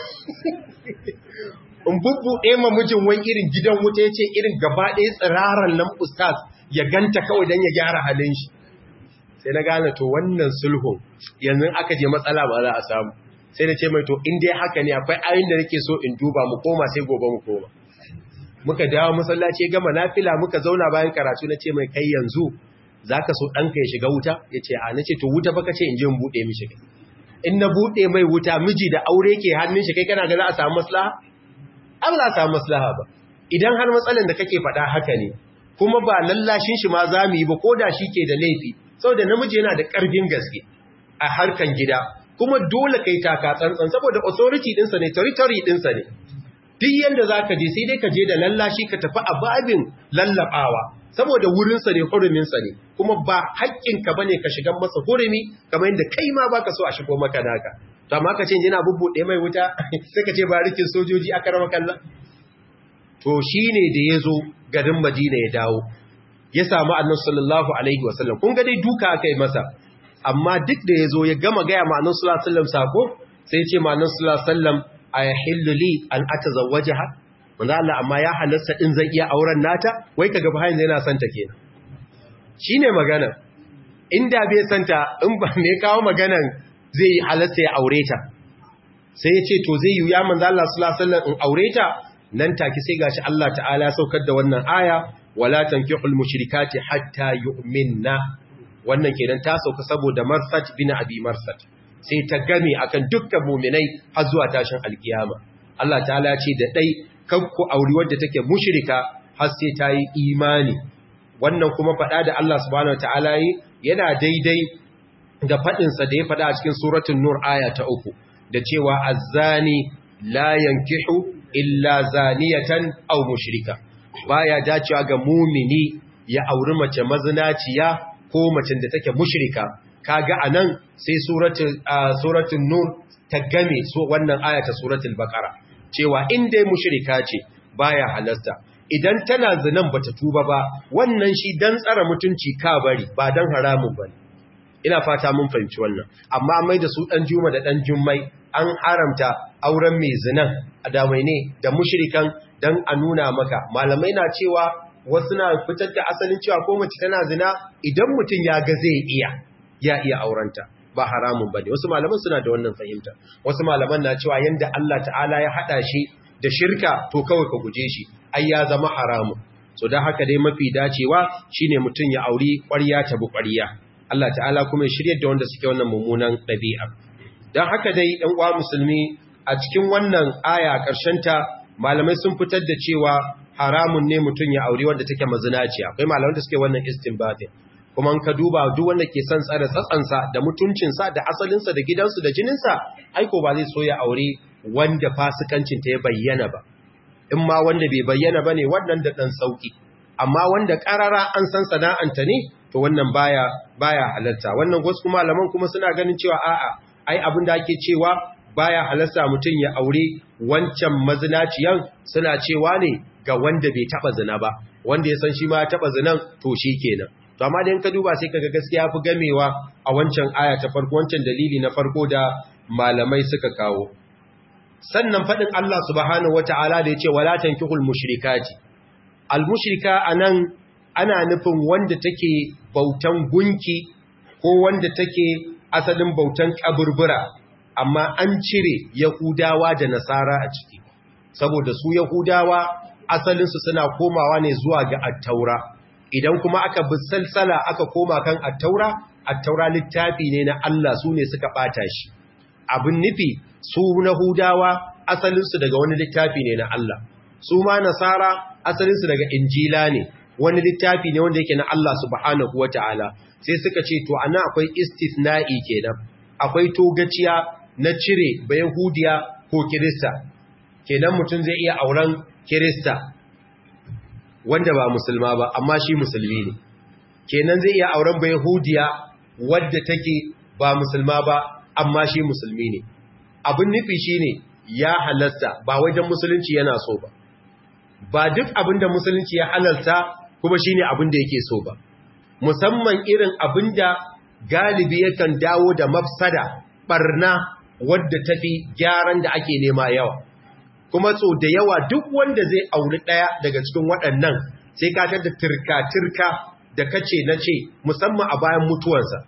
in bubbuɗe ma mijin wani irin gidan wuta ya ce irin gaba ɗaya tsiraran nan ustaz ya ganta kawai don ya gyara halin shi sai na gane to wannan sulhun yanzu aka je matsala ba za a samu sai na ce mai to in dai haka ne akwai ayin da nake so in duba mu koma sai gobe mu koma muka dawo masallaci gama nafila muka zauna bayan karatu na ce mai kai yanzu zaka so ɗanka ya shiga wuta ya ce a na ce to wuta baka ce in je in buɗe mishi kai in na buɗe mai wuta miji da aure ke hannun shi kai kana ga za a samu maslaha an za a samu maslaha ba idan har matsalan da kake faɗa haka ne kuma ba lallashin shi ma za mu yi ba ko da shi ke da laifi saboda namiji yana da ƙarfin gaske a harkan gida kuma dole kai taka tsantsan saboda authority ɗinsa ne territory ɗinsa ne duk yanda za ka je sai dai ka je da lallashi ka tafi a babin lallaɓawa saboda wurinsa ne huruminsa ne kuma ba haƙƙinka ba ne ka shigan masa hurumi kamar yadda kai ma ba ka so a shigo maka naka to amma ka ce yana bubbuɗe mai wuta sai ka ce ba rikin sojoji aka rama kallon to shi ne da ya zo garin madina ya dawo ya samu annan sallallahu alaihi wasallam kun ga dai duka aka yi masa amma duk da ya zo ya gama gaya ma annan sallallahu alaihi wasallam sako sai ce ma annan sallallahu alaihi wasallam a yahillu li an atazawwajaha manzo Allah amma ya halarta din zan iya auren nata wai kaga bayan yana son ta kenan shine magana inda bai santa in ba me kawo maganan zai halarta ya aure ta sai ya ce to zai yi ya manzo Allah sallallahu alaihi wasallam in aure ta nan take sai gashi Allah ta'ala ya saukar da wannan aya wala tankihul mushrikati hatta yu'minna wannan kenan ta sauka saboda Marsat bin Abi Marsat sai ta game akan dukkan mu'minai har zuwa tashin alkiyama Allah ta'ala ya ce da dai kanku auri wadda take mushrika har sai ta yi imani wannan kuma fada da Allah subhanahu wataala yi yana daidai da fadin sa da ya fada a cikin suratul nur aya ta uku da cewa azzani la yankihu illa zaniyatan aw mushrika baya dacewa ga mumini ya auri mace mazinaciya ko macen da take mushrika kaga anan sai suratul suratul nur ta game so wannan aya ta suratul baqara cewa in dai mushrika ce baya halasta idan tana zinan bata tuba ba wannan shi dan tsara mutunci ka bari ba dan haramun bane ina fata mun fahimci wannan amma mai da su dan juma da dan jummai an haramta auren mai zinan adamai ne da mushrikan dan a nuna maka malamai na cewa wasu na fitar da asalin cewa ko mace tana zina idan mutum ya ga zai iya ya iya aurenta ba haramun bane wasu malaman suna da wannan fahimta wasu malaman na cewa yanda Allah ta'ala ya hada shi da shirka to kawai ka guje shi ai ya zama haramun so dan haka dai mafi dacewa shine mutum ya auri ƙwarya ta bu ƙwarya Allah ta'ala kuma ya shirye da wanda suke wannan mummunan ɗabi'a don haka dai ɗan uwa musulmi a cikin wannan aya ta malamai sun fitar da cewa haramun ne mutum ya auri wanda take mazinaciya akwai malamai da suke wannan istinbatin kuma ka duba duk wanda ke son tsare tsatsansa da mutuncinsa da asalinsa da gidansu da jininsa aiko ba zai so ya aure wanda fasikancinta ya bayyana ba in ma wanda bai bayyana ba ne wannan da ɗan sauƙi amma wanda ƙarara an san sana'anta ne to wannan baya baya halarta wannan wasu malaman kuma suna ganin cewa a'a ai abin da ake cewa baya halarta mutum ya aure wancan mazinaciyan suna cewa ne ga wanda bai taba zina ba wanda ya san shi ma ya taba zinan to shi kenan to amma da in ka duba sai kaga gaskiya fi gamewa a wancan aya ta farko wancan dalili na farko da malamai suka kawo sannan fadin Allah subhanahu wataala da yace wala tankihul mushrikati al mushrika anan ana nufin wanda take bautan gunki ko wanda take asalin bautan kaburbura amma an cire yahudawa da nasara a ciki saboda su yahudawa asalinsu suna komawa ne zuwa ga attaura idan kuma aka bi salsala aka koma kan attaura attaura littafi ne na Allah su ne suka bata shi abin nufi su na hudawa asalinsu daga wani littafi ne na Allah su ma nasara asalinsu daga injila ne wani littafi ne wanda yake na Allah subhanahu wata'ala sai suka ce to ana akwai istisna'i kenan akwai togaciya na cire ba yahudiya ko kirista kenan mutum zai iya auren kirista wanda ba musulma ba amma shi musulmi ne kenan zai iya auren ba yahudiya wadda take ba musulma ba amma shi musulmi ne abin nufi shine ya halasta ba wajen musulunci yana so ba ba duk abin da musulunci ya halalta kuma shine abin da yake so ba musamman irin abin da galibi yakan dawo da mafsada barna wadda tafi gyaran da ake nema yawa kuma so da yawa duk wanda zai auri daya daga cikin waɗannan sai ka da turka-turka da kace na ce musamman a bayan mutuwarsa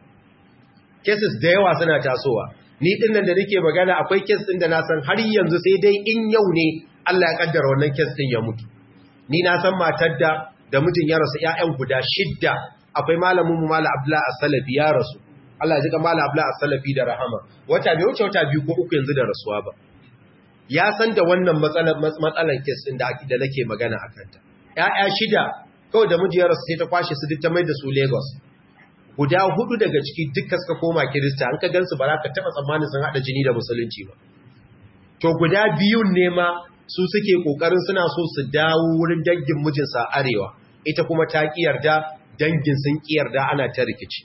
cases da yawa suna tasowa ni din nan da nake magana akwai case din da na san har yanzu sai dai in yau ne Allah ya kaddara wannan case din ya mutu ni na san matar da da mijin ya rasu ƴaƴan guda shidda akwai malamin mu malam Abdullah As-Salafi ya rasu Allah ya jika malam Abdullah As-Salafi da rahama wata bai wuce wata biyu ko uku yanzu da rasuwa ba ya san da wannan matsalar matsalar kes din da da nake magana akan ta ƴaƴa shida kawai da miji ya rasu sai ta kwashe su duk ta mai da su Lagos guda hudu daga ciki dukkan suka koma Kirista an ka gansu ba za ka taba tsammanin sun hada jini da musulunci ba to guda biyun ne ma su suke kokarin suna so su dawo wurin dangin mijinsa arewa ita kuma ta yarda dangin sun yarda ana ta rikici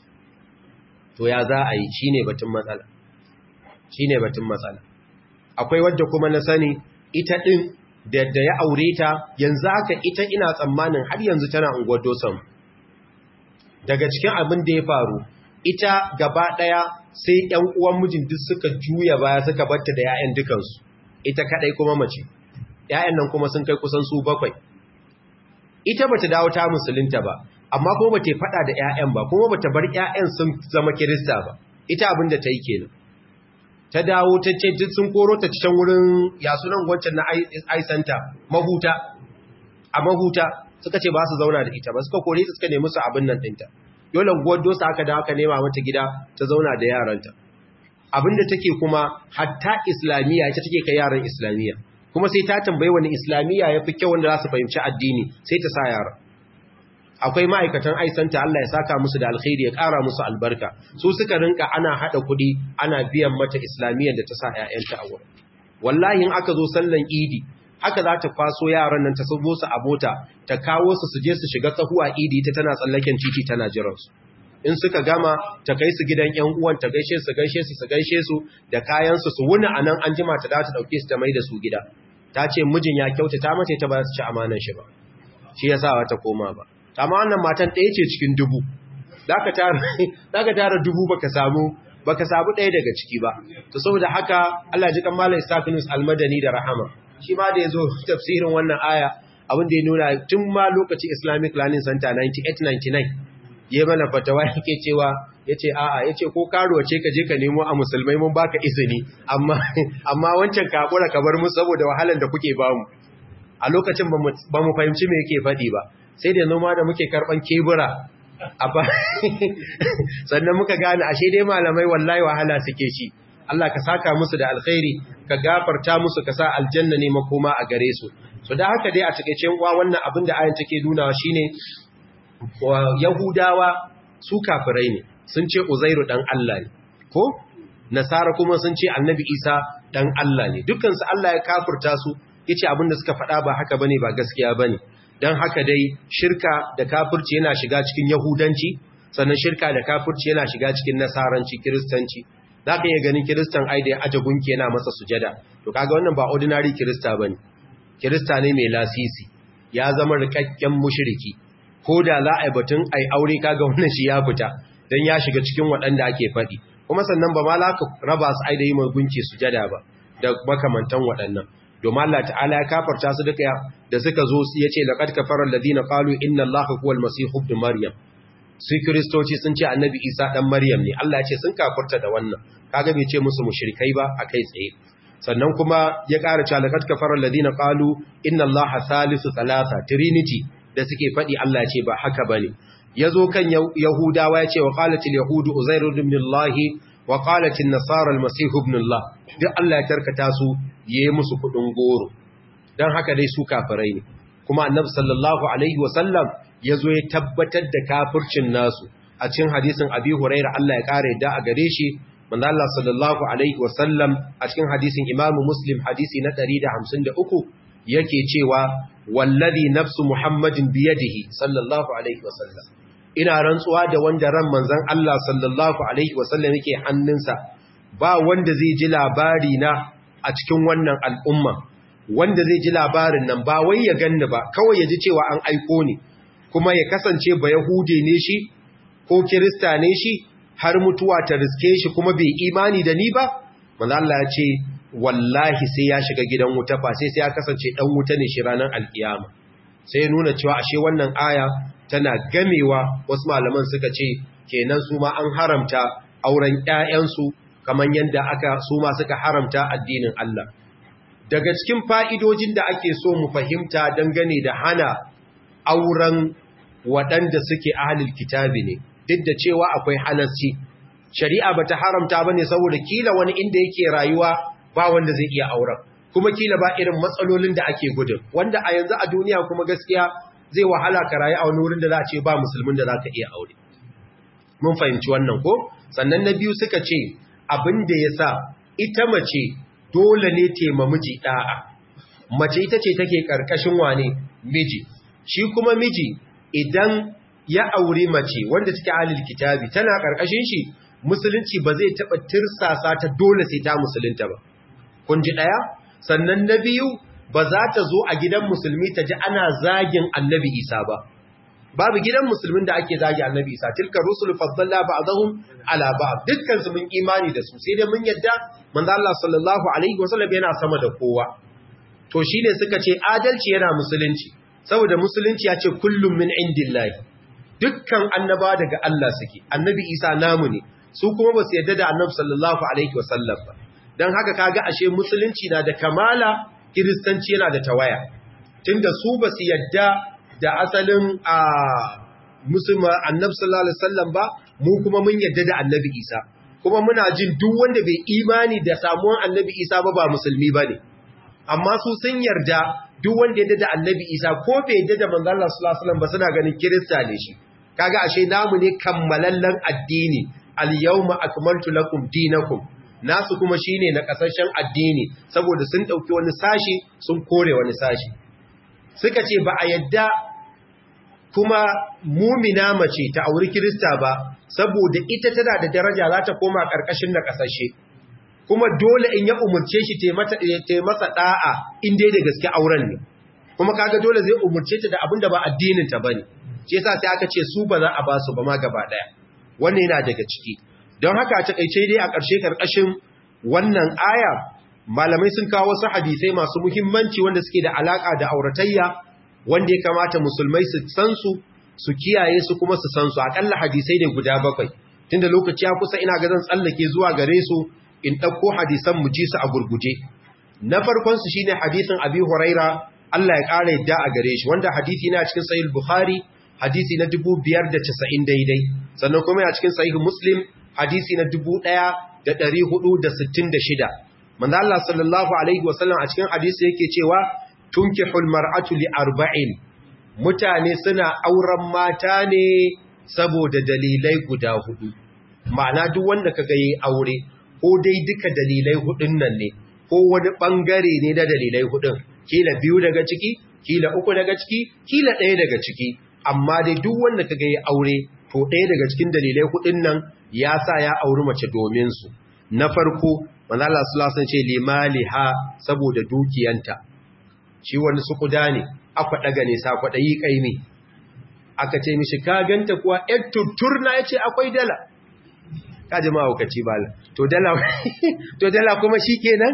to ya za a yi shine batun matsala shine batun matsala akwai wadda kuma na sani ita din da da ya aure ta yanzu haka ita ina tsammanin har yanzu tana unguwar dosan daga cikin abin da ya faru ita gaba daya sai ƴan uwan mijin duk suka juya baya suka batta da ƴaƴan dukansu ita kadai kuma mace ƴaƴan nan kuma sun kai kusan su bakwai ita bata dawo ta musulunta ba amma kuma bata fada da ƴaƴan ba kuma bata bar ƴaƴan sun zama kirista ba ita abin da ta yi kenan ta dawo ta ce duk sun koro ta cikin wurin ya sunan wancan na ai center mahuta a mahuta suka ce ba su zauna da ita ba suka kore ta suka nemi su abin nan dinta dole guwar dosa aka da aka nema mata gida ta zauna da yaranta abinda take kuma hatta islamiyya ita take kai yaran islamiyya kuma sai ta tambayi wani islamiyya yafi kyau wanda za su fahimci addini sai ta sa yara akwai ma'aikatan aisanta Allah ya saka musu da alkhairi ya ƙara musu albarka su suka rinka ana hada kuɗi ana biyan mata islamiyyar da ta sa ƴaƴanta a wurin wallahi in aka zo sallan idi haka za ta kwaso yaran nan ta sabo su a mota ta kawo su su je su shiga tsahuwa idi ta tana tsallaken titi tana jiransu in suka gama ta kai su gidan ƴan uwan ta gaishe su gaishe su su gaishe su da kayan su su wuni anan an jima ta da ta dauke su ta mai da su gida ta ce mijin ya kyauta ta mace ta ba su ci amanan shi ba shi yasa ta koma ba amma wannan matan ɗaya ce cikin dubu zaka tara zaka tara dubu baka samu baka samu ɗaya daga ciki ba to saboda haka Allah ji kan malam Isafinus Almadani da rahama shi ma da yazo tafsirin wannan aya abin da ya nuna tun ma lokacin Islamic Learning Center 9899 yayi mana fatawa yake cewa yace a'a yace ko karuwa ce ka je ka nemo a musulmai mun baka izini amma amma wancan ka hakura ka bar mu saboda wahalan da kuke bamu a lokacin ba mu fahimci me yake faɗi ba sai da noma da muke karban kebura sannan muka gane ashe dai malamai wallahi wahala suke shi Allah ka saka musu da alkhairi ka gafarta musu ka sa aljanna ne makoma a gare su so da haka dai a cikakken uwa wannan abin da ayan take nunawa shine yahudawa su kafirai ne sun ce uzairu dan Allah ne ko nasara kuma sun ce annabi isa dan Allah ne dukkan su Allah ya kafirta su yace abin da suka faɗa ba haka bane ba gaskiya bane don haka dai shirka da kafirci yana shiga cikin yahudanci sannan shirka da kafirci yana shiga cikin nasaranci kiristanci za ka iya ganin kiristan ai da ya aje gunki yana masa sujada to kaga wannan ba ordinary kirista ba ne kirista ne mai lasisi ya zama rikakken mushiriki ko da za a yi batun ai aure kaga wannan shi ya fita don ya shiga cikin waɗanda ake faɗi kuma sannan ba ma za ka raba su ai da yi mai gunki sujada ba da makamantan waɗannan domin Allah ta'ala ya kafarta su duka da suka zo ya ce laqad kafara alladhina qalu inna allaha huwal masih ibn maryam su kristoci sun ce annabi isa dan maryam ne Allah ya ce sun kafarta da wannan kaga bai ce musu mushrikai ba akai tsaye sannan kuma ya ƙara cewa laqad kafara alladhina qalu inna allaha salisu thalatha trinity da suke faɗi Allah ya ce ba haka bane yazo kan yahudawa ya ce wa qalatil yahudu uzairu ibn allahi wa qalatin nasara almasih ibn allah duk Allah ya tarkata su yayi musu kudin goro dan haka dai su kafirai ne kuma annabi sallallahu alaihi wasallam yazo ya tabbatar da kafircin nasu a cikin hadisin abi huraira Allah ya kare da a gare shi manzo Allah sallallahu alaihi wasallam a cikin hadisin Imam Muslim hadisi na 153 yake cewa wallazi nafsu Muhammadin biyadihi sallallahu alaihi wasallam ina rantsuwa da wanda ran manzon Allah sallallahu alaihi wasallam yake hannunsa ba wanda zai ji labari na a cikin wannan al'umma wanda zai ji labarin nan ba wai ya ganni ba kawai ya ji cewa an aiko ni kuma ya kasance ba yahude ne shi ko kirista ne shi har mutuwa ta riske shi kuma bai imani da ni ba manzo Allah ya ce wallahi sai ya shiga gidan wuta fa sai sai ya kasance dan wuta ne shi ranar alkiyama sai ya nuna cewa ashe wannan aya tana gamewa wasu malaman suka ce kenan su ma an haramta auren ƴaƴansu kaman yanda aka su ma suka haramta addinin Allah daga cikin fa'idojin da ake so mu fahimta dangane da hana auren waɗanda suke ahalil kitabi ne duk da cewa akwai halarci shari'a bata haramta bane saboda kila wani inda yake rayuwa ba wanda zai iya auren kuma kila ba irin matsalolin da ake gudun wanda a yanzu a duniya kuma gaskiya zai wahala ka rayu a wani wurin da za a ce ba musulmin da za ka iya aure mun fahimci wannan ko sannan na biyu suka ce abin da ya sa ita mace dole ne tema miji ɗa'a mace ita ce take ƙarƙashin wane miji shi kuma miji idan ya auri mace wanda take halil kitabi tana ƙarƙashin shi musulunci ba zai taɓa tirsasa ta dole sai ta musulunta ba kun ji ɗaya sannan na biyu ba za ta zo a gidan musulmi ta ji ana zagin annabi isa ba babu gidan musulmin da ake zagi annabi isa tilka rusul faddalla ba'dahum ala ba'd dukkan su mun imani da su sai dai mun yadda manzo Allah sallallahu alaihi wasallam yana sama da kowa to shine suka ce adalci yana musulunci saboda musulunci ya ce kullum min indillahi dukkan annaba daga Allah suke annabi isa namu ne su kuma ba su yadda da annabi sallallahu alaihi wasallam ba dan haka kaga ashe musulunci na da kamala kiristanci yana da tawaya tunda su ba su yadda da asalin a musulma annabi sallallahu alaihi wasallam ba mu kuma mun yadda da annabi Isa kuma muna jin duk wanda bai imani da samuwan annabi Isa ba ba musulmi bane amma su sun yarda duk wanda yadda da annabi Isa ko bai yadda da manzo Allah sallallahu alaihi wasallam ba suna ganin kirista ne shi kaga ashe namu ne kammalallen addini al yawma akmaltu lakum dinakum nasu kuma shine na kasashen addini saboda sun dauki wani sashi sun kore wani sashi suka ce ba a yadda kuma mumina mace ta auri kirista ba saboda ita tana da daraja za ta koma karkashin na kasashe kuma dole in ya umurce shi ta masa da'a in dai da gaske auren ne kuma kaga dole zai umurce ta da abin da ba addinin ta bane shi yasa sai aka ce su ba za a ba su ba ma gaba daya wannan yana daga ciki don haka a takaice dai a ƙarshe ƙarƙashin wannan aya malamai sun kawo wasu hadisai masu muhimmanci wanda suke da alaƙa da auratayya wanda ya kamata musulmai su san su su kiyaye su kuma su san su akalla hadisai ne guda bakwai tunda lokaci ya kusa ina ga zan tsallake zuwa gare su in ɗauko hadisan mu ji su a gurguje na farkon su shine hadisin Abi Huraira Allah ya ƙara yadda a gare shi wanda hadisi na cikin Sahih Bukhari hadisi na 2590 daidai sannan kuma ya cikin Sahih Muslim hadisi na 1466 manzo Allah sallallahu alaihi wasallam a cikin hadisi yake cewa tunkihul mar'atu li arba'in mutane suna auren mata ne saboda dalilai guda hudu ma'ana duk wanda kaga yayi aure ko dai duka dalilai hudun nan ne ko wani bangare ne da dalilai hudun kila biyu daga ciki kila uku daga ciki kila ɗaya daga ciki amma dai duk wanda kaga yayi aure to ɗaya daga cikin dalilai hudun nan ya sa ya auri mace domin su na farko manzo Allah sallallahu alaihi wasallam ce limaliha saboda dukiyanta shi wani sukuda ne aka daga ne sa kwadayi kaimi aka ce mishi ka ganta kuwa yar tutturna yace akwai dala ka jama'a hukaci bala to dala to dala kuma shikenan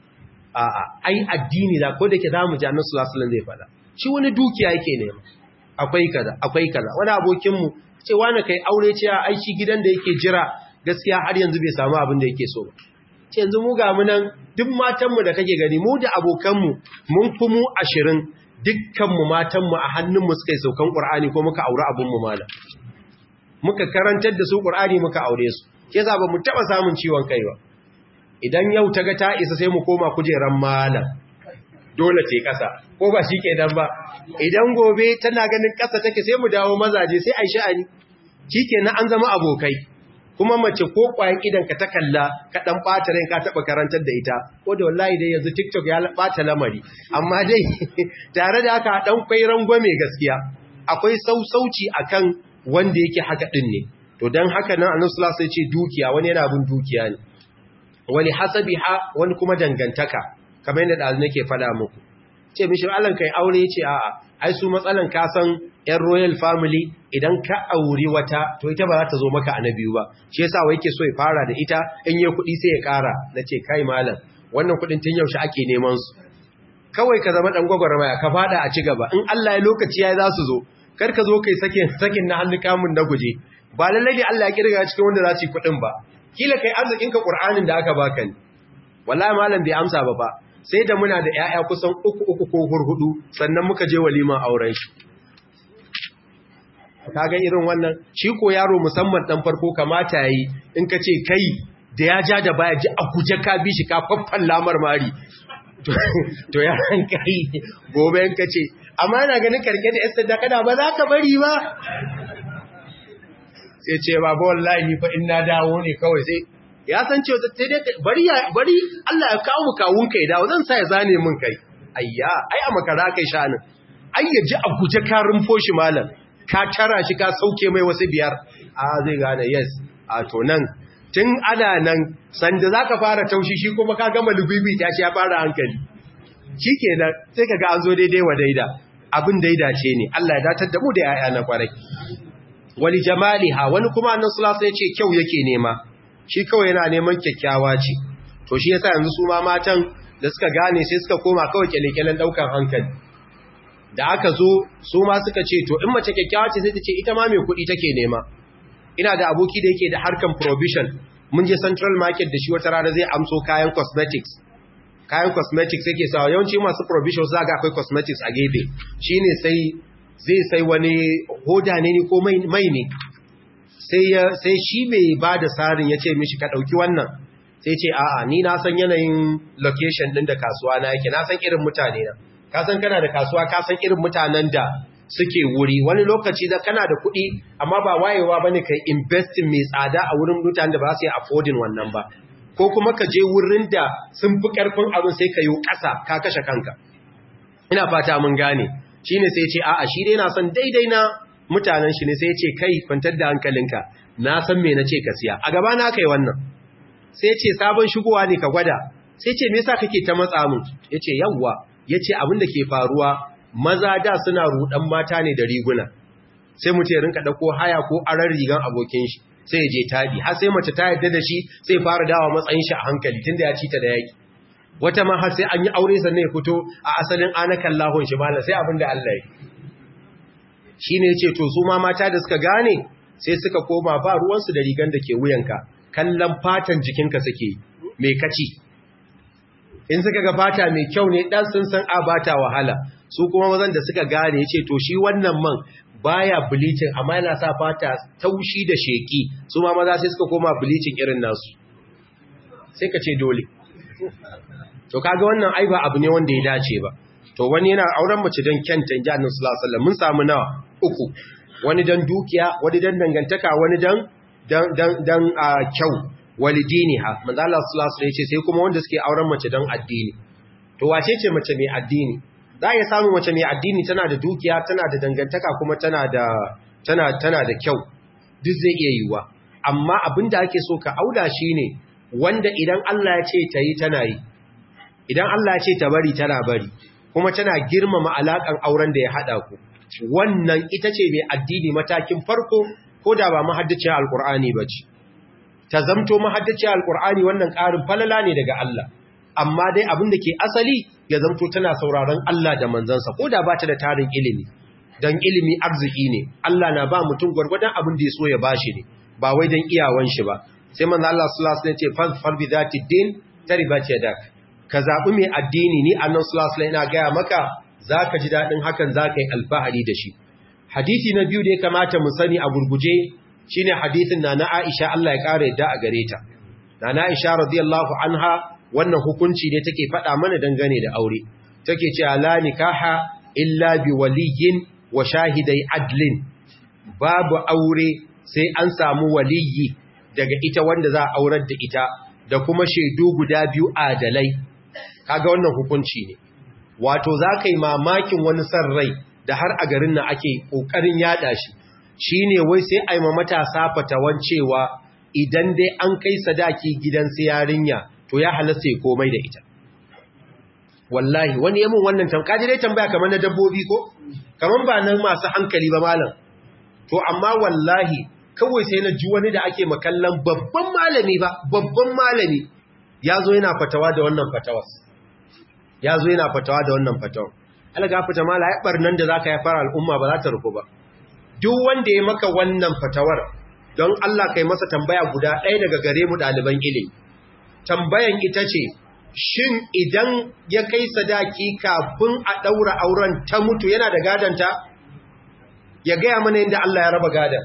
a a ai addini da ko dake zamu ji Annabi sallallahu alaihi wasallam zai fada shi wani dukiya yake nema akwai kaza akwai kaza wani abokin mu ce wani kai aure ce a aiki gidan da yake jira gaskiya har yanzu bai samu abin da yake so ba ce yanzu mu ga mu nan duk matanmu da kake gani mu da abokanmu mun fi mu ashirin dukkanmu matanmu a hannunmu suka yi saukan ƙur'ani ko muka aure abinmu malam muka karantar da su ƙur'ani muka aure su ke za ba mu taɓa samun ciwon kai ba idan yau ta ga ta isa sai mu koma kujeran malam dole ce ƙasa ko ba shi ke dan ba idan gobe tana ganin ƙasa take sai mu dawo mazaje sai a yi sha'ani shi ke na an zama abokai kuma mace ko kwayan idan ka ta kalla ka dan bata rai ka taba karantar da ita ko da wallahi dai yanzu TikTok ya bata lamari amma dai tare da haka dan kwai rangwame gaskiya akwai sausauci akan wanda yake haka din ne to dan haka nan Annabi sallallahu alaihi wasallam ce dukiya wani yana bin dukiya ne wani hasabiha wani kuma dangantaka kamar yadda dazu nake fada muku ce mishi Allah kai aure yace a'a ai su matsalan ka san ‘yan royal family idan ka auri wata to ita ba za ta zo maka a na biyu ba shi yasa wai ke so ya fara da ita in yi kuɗi sai ya ƙara na ce kai malam wannan kuɗin tun yaushe ake neman su kawai ka zama ɗan gwagwarmaya ka fada a ci gaba in Allah ya lokaci ya za su zo kar ka zo kai sakin sakin na hannu kamun na guje ba lallai ne Allah ya kirga cikin wanda za su yi kuɗin ba kila kai arzikin ka Qur'anin da aka baka ne wallahi malam bai amsa ba ba sai da muna da 'ya'ya kusan uku uku ko hurhudu sannan muka je waliman auren shi kaga irin wannan shi ko yaro musamman dan farko kamata yayi in ka ce kai da ya ja da baya ji a guje ka bi shi ka faffan lamar mari to ya ran kai gobe in ka ce amma yana ganin karke da yasta da kada ba za ka bari ba sai ce baba wallahi ni fa in na dawo ne kawai sai ya san cewa sai dai bari bari Allah ya kawo mu kawun kai dawo zan sa ya zane min kai ayya ai a makara kai shanin ai ya ji a guje ka rumfo shi malam ka tara shi ka sauke mai wasu biyar a zai gane yes a to nan tun ana nan sanda za ka fara taushi shi kuma ka gama lubibi ta shi ya fara hankali shi ke nan sai ka ga an zo daidai wa daida abin daida ce ne Allah ya datar da mu da ya'ya na kwarai wani jamali ha wani kuma annan sulasa ya ce kyau yake nema shi kawai yana neman kyakkyawa ce to shi yasa yanzu su ma matan da suka gane sai suka koma kawai kyalekyalen daukan hankali da aka zo su ma suka ce to in mace kyakkyawa ce sai ta ce ita ma mai kuɗi take nema ina da aboki da yake da harkan provision mun je central market da shi wata rana zai amso kayan cosmetics kayan cosmetics yake sawa yawanci masu provision za ga akwai cosmetics a gefe shine sai zai sai wani hoda ne ko mai ne sai shi mai ba da tsarin ya ce mishi ka ɗauki wannan sai ce a'a ni na san yanayin location ɗin da kasuwa na yake na san irin mutane na ka san kana da kasuwa ka san irin mutanen da suke wuri wani lokaci da kana da kuɗi amma ba wayewa bane kai investing mai tsada a wurin mutanen da ba su yi affording wannan ba ko kuma ka je wurin da sun fi ƙarfin abin sai ka yi ƙasa ka kashe kanka ina fata mun gane shine sai ce a'a shi dai na san daidai na mutanen shi ne sai ce kai kwantar da hankalinka na san me na ce ka siya a gaba na kai wannan sai ce sabon shigowa ne ka gwada sai ce me yasa kake ta matsa mun yace yawwa yace abin da ke faruwa maza da suna rudan mata ne da riguna sai mutum ya rinka dauko haya ko aran rigan abokin shi sai ya je tabi har sai mace ta yarda da shi sai fara dawa matsayin shi a hankali tunda ya ci ta da yaki wata ma har sai an yi aure sannan ya fito a asalin anakan lahon shi mala sai abin da Allah ya shi ne ce to su ma mata da suka gane sai suka koma ba ruwansu da rigan da ke wuyanka kallon fatan jikinka suke mai kaci in suka ga fata mai kyau ne dan sun san a bata wahala su kuma mazan da suka gane ce to shi wannan man baya bleaching amma yana sa fata taushi da sheki su ma maza sai suka koma bleaching irin nasu sai ka ce dole to kaga wannan ai ba abu ne wanda ya dace ba to wani yana auren mace don kyanta inji annabi sallallahu alaihi wasallam mun samu nawa uku wani dan dukiya wani dan dangantaka wani dan dan dan dan kyau walidiniha manzo Allah sallallahu alaihi wasallam sai kuma wanda suke auren mace dan addini to wace ce mace mai addini za ya samu mace mai addini tana da dukiya tana da dangantaka kuma tana da tana tana da kyau duk zai iya yiwa amma abinda ake so ka auda shine wanda idan Allah ya ce tayi tana yi idan Allah ya ce ta bari tana bari kuma tana girmama alakan auren da ya hada ku wannan ita ce mai addini matakin farko ko da ba mahaddaciyar alkur'ani ba ce ta zamto mahaddaciyar alkur'ani wannan ƙarin falala ne daga Allah amma dai abin da ke asali ya zamto tana sauraron Allah da manzansa ko da ba ta da tarin ilimi don ilimi arziki ne Allah na ba mutum gwargwadon abin da ya so ya bashi ne ba wai don iyawan shi ba sai manzo Allah sallallahu alaihi wasallam ce fal bi zati din taribat yadak ka zaɓi mai addini ni annan sulasula ina gaya maka za ka ji daɗin hakan za ka yi alfahari da shi hadithi na biyu da ya kamata mu sani a gurguje shi ne hadithin na na aisha Allah ya ƙara yadda a gare ta na na aisha radiyallahu anha wannan hukunci ne take faɗa mana dangane da aure take ce la nikaha illa bi waliyin wa shahidai adlin babu aure sai an samu waliyi daga ita wanda za a aurar da ita da kuma shaidu guda biyu adalai kaga wannan hukunci ne wato za ka yi mamakin wani san rai da har a garin nan ake ƙoƙarin yaɗa shi shi ne wai sai a yi ma matasa fatawan cewa idan dai an kai sadaki gidan yarinya to ya halasta ya komai da ita wallahi wani yamin wannan tamkaji dai tambaya kamar na dabbobi ko kamar ba nan masu hankali ba malam to amma wallahi kawai sai na ji wani da ake makallan babban malami ba babban malami ya zo yana fatawa da wannan fatawas ya zo yana fatawa da wannan fatawa alaga fata mala ya barnan da zaka ya fara al'umma ba za ta rufu ba duk wanda ya maka wannan fatawar don Allah kai masa tambaya guda ɗaya daga gare mu ɗaliban ilimi tambayan ita ce shin idan ya kai sadaki kafin a ɗaura auren ta mutu yana da gadanta ya gaya mana yadda Allah ya raba gadan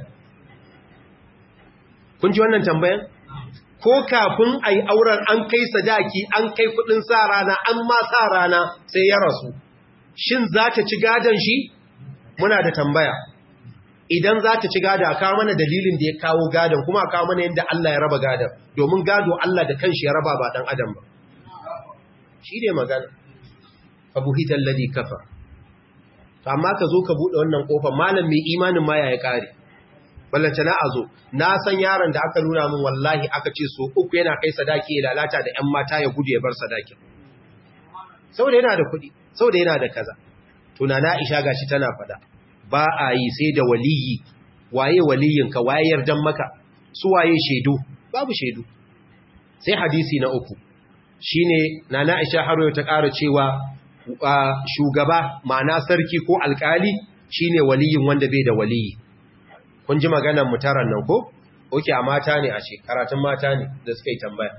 kun ji wannan tambayan ko kafin a yi auren an kai sadaki an kai kudin sa rana an ma sa rana sai ya rasu shin za ta ci gadon shi muna da tambaya idan za ta ci gado a kawo mana dalilin da ya kawo gadon kuma a kawo mana yadda Allah ya raba gadon domin gado Allah da kanshi ya raba ba dan adam ba shi ne magana abu hitar ladi kafa amma ka zo ka buɗe wannan ƙofar malam mai imanin ma ya ƙare ballanta na a zo na san yaron da aka nuna min wallahi aka ce so uku yana kai sadaki ya lalata da 'yan mata ya gudu ya bar sadaki saboda yana da kuɗi saboda yana da kaza tunana isha gashi tana faɗa ba a yi sai da waliyi waye waliyinka waye yardan maka su waye shaidu babu shaidu sai hadisi na uku shine nana Aisha haro ta ƙara cewa shugaba ma'ana sarki ko alƙali shine waliyin wanda bai da waliyi kun ji maganar mutaran nan ko oke a mata ne a karatun mata ne da suka yi tambaya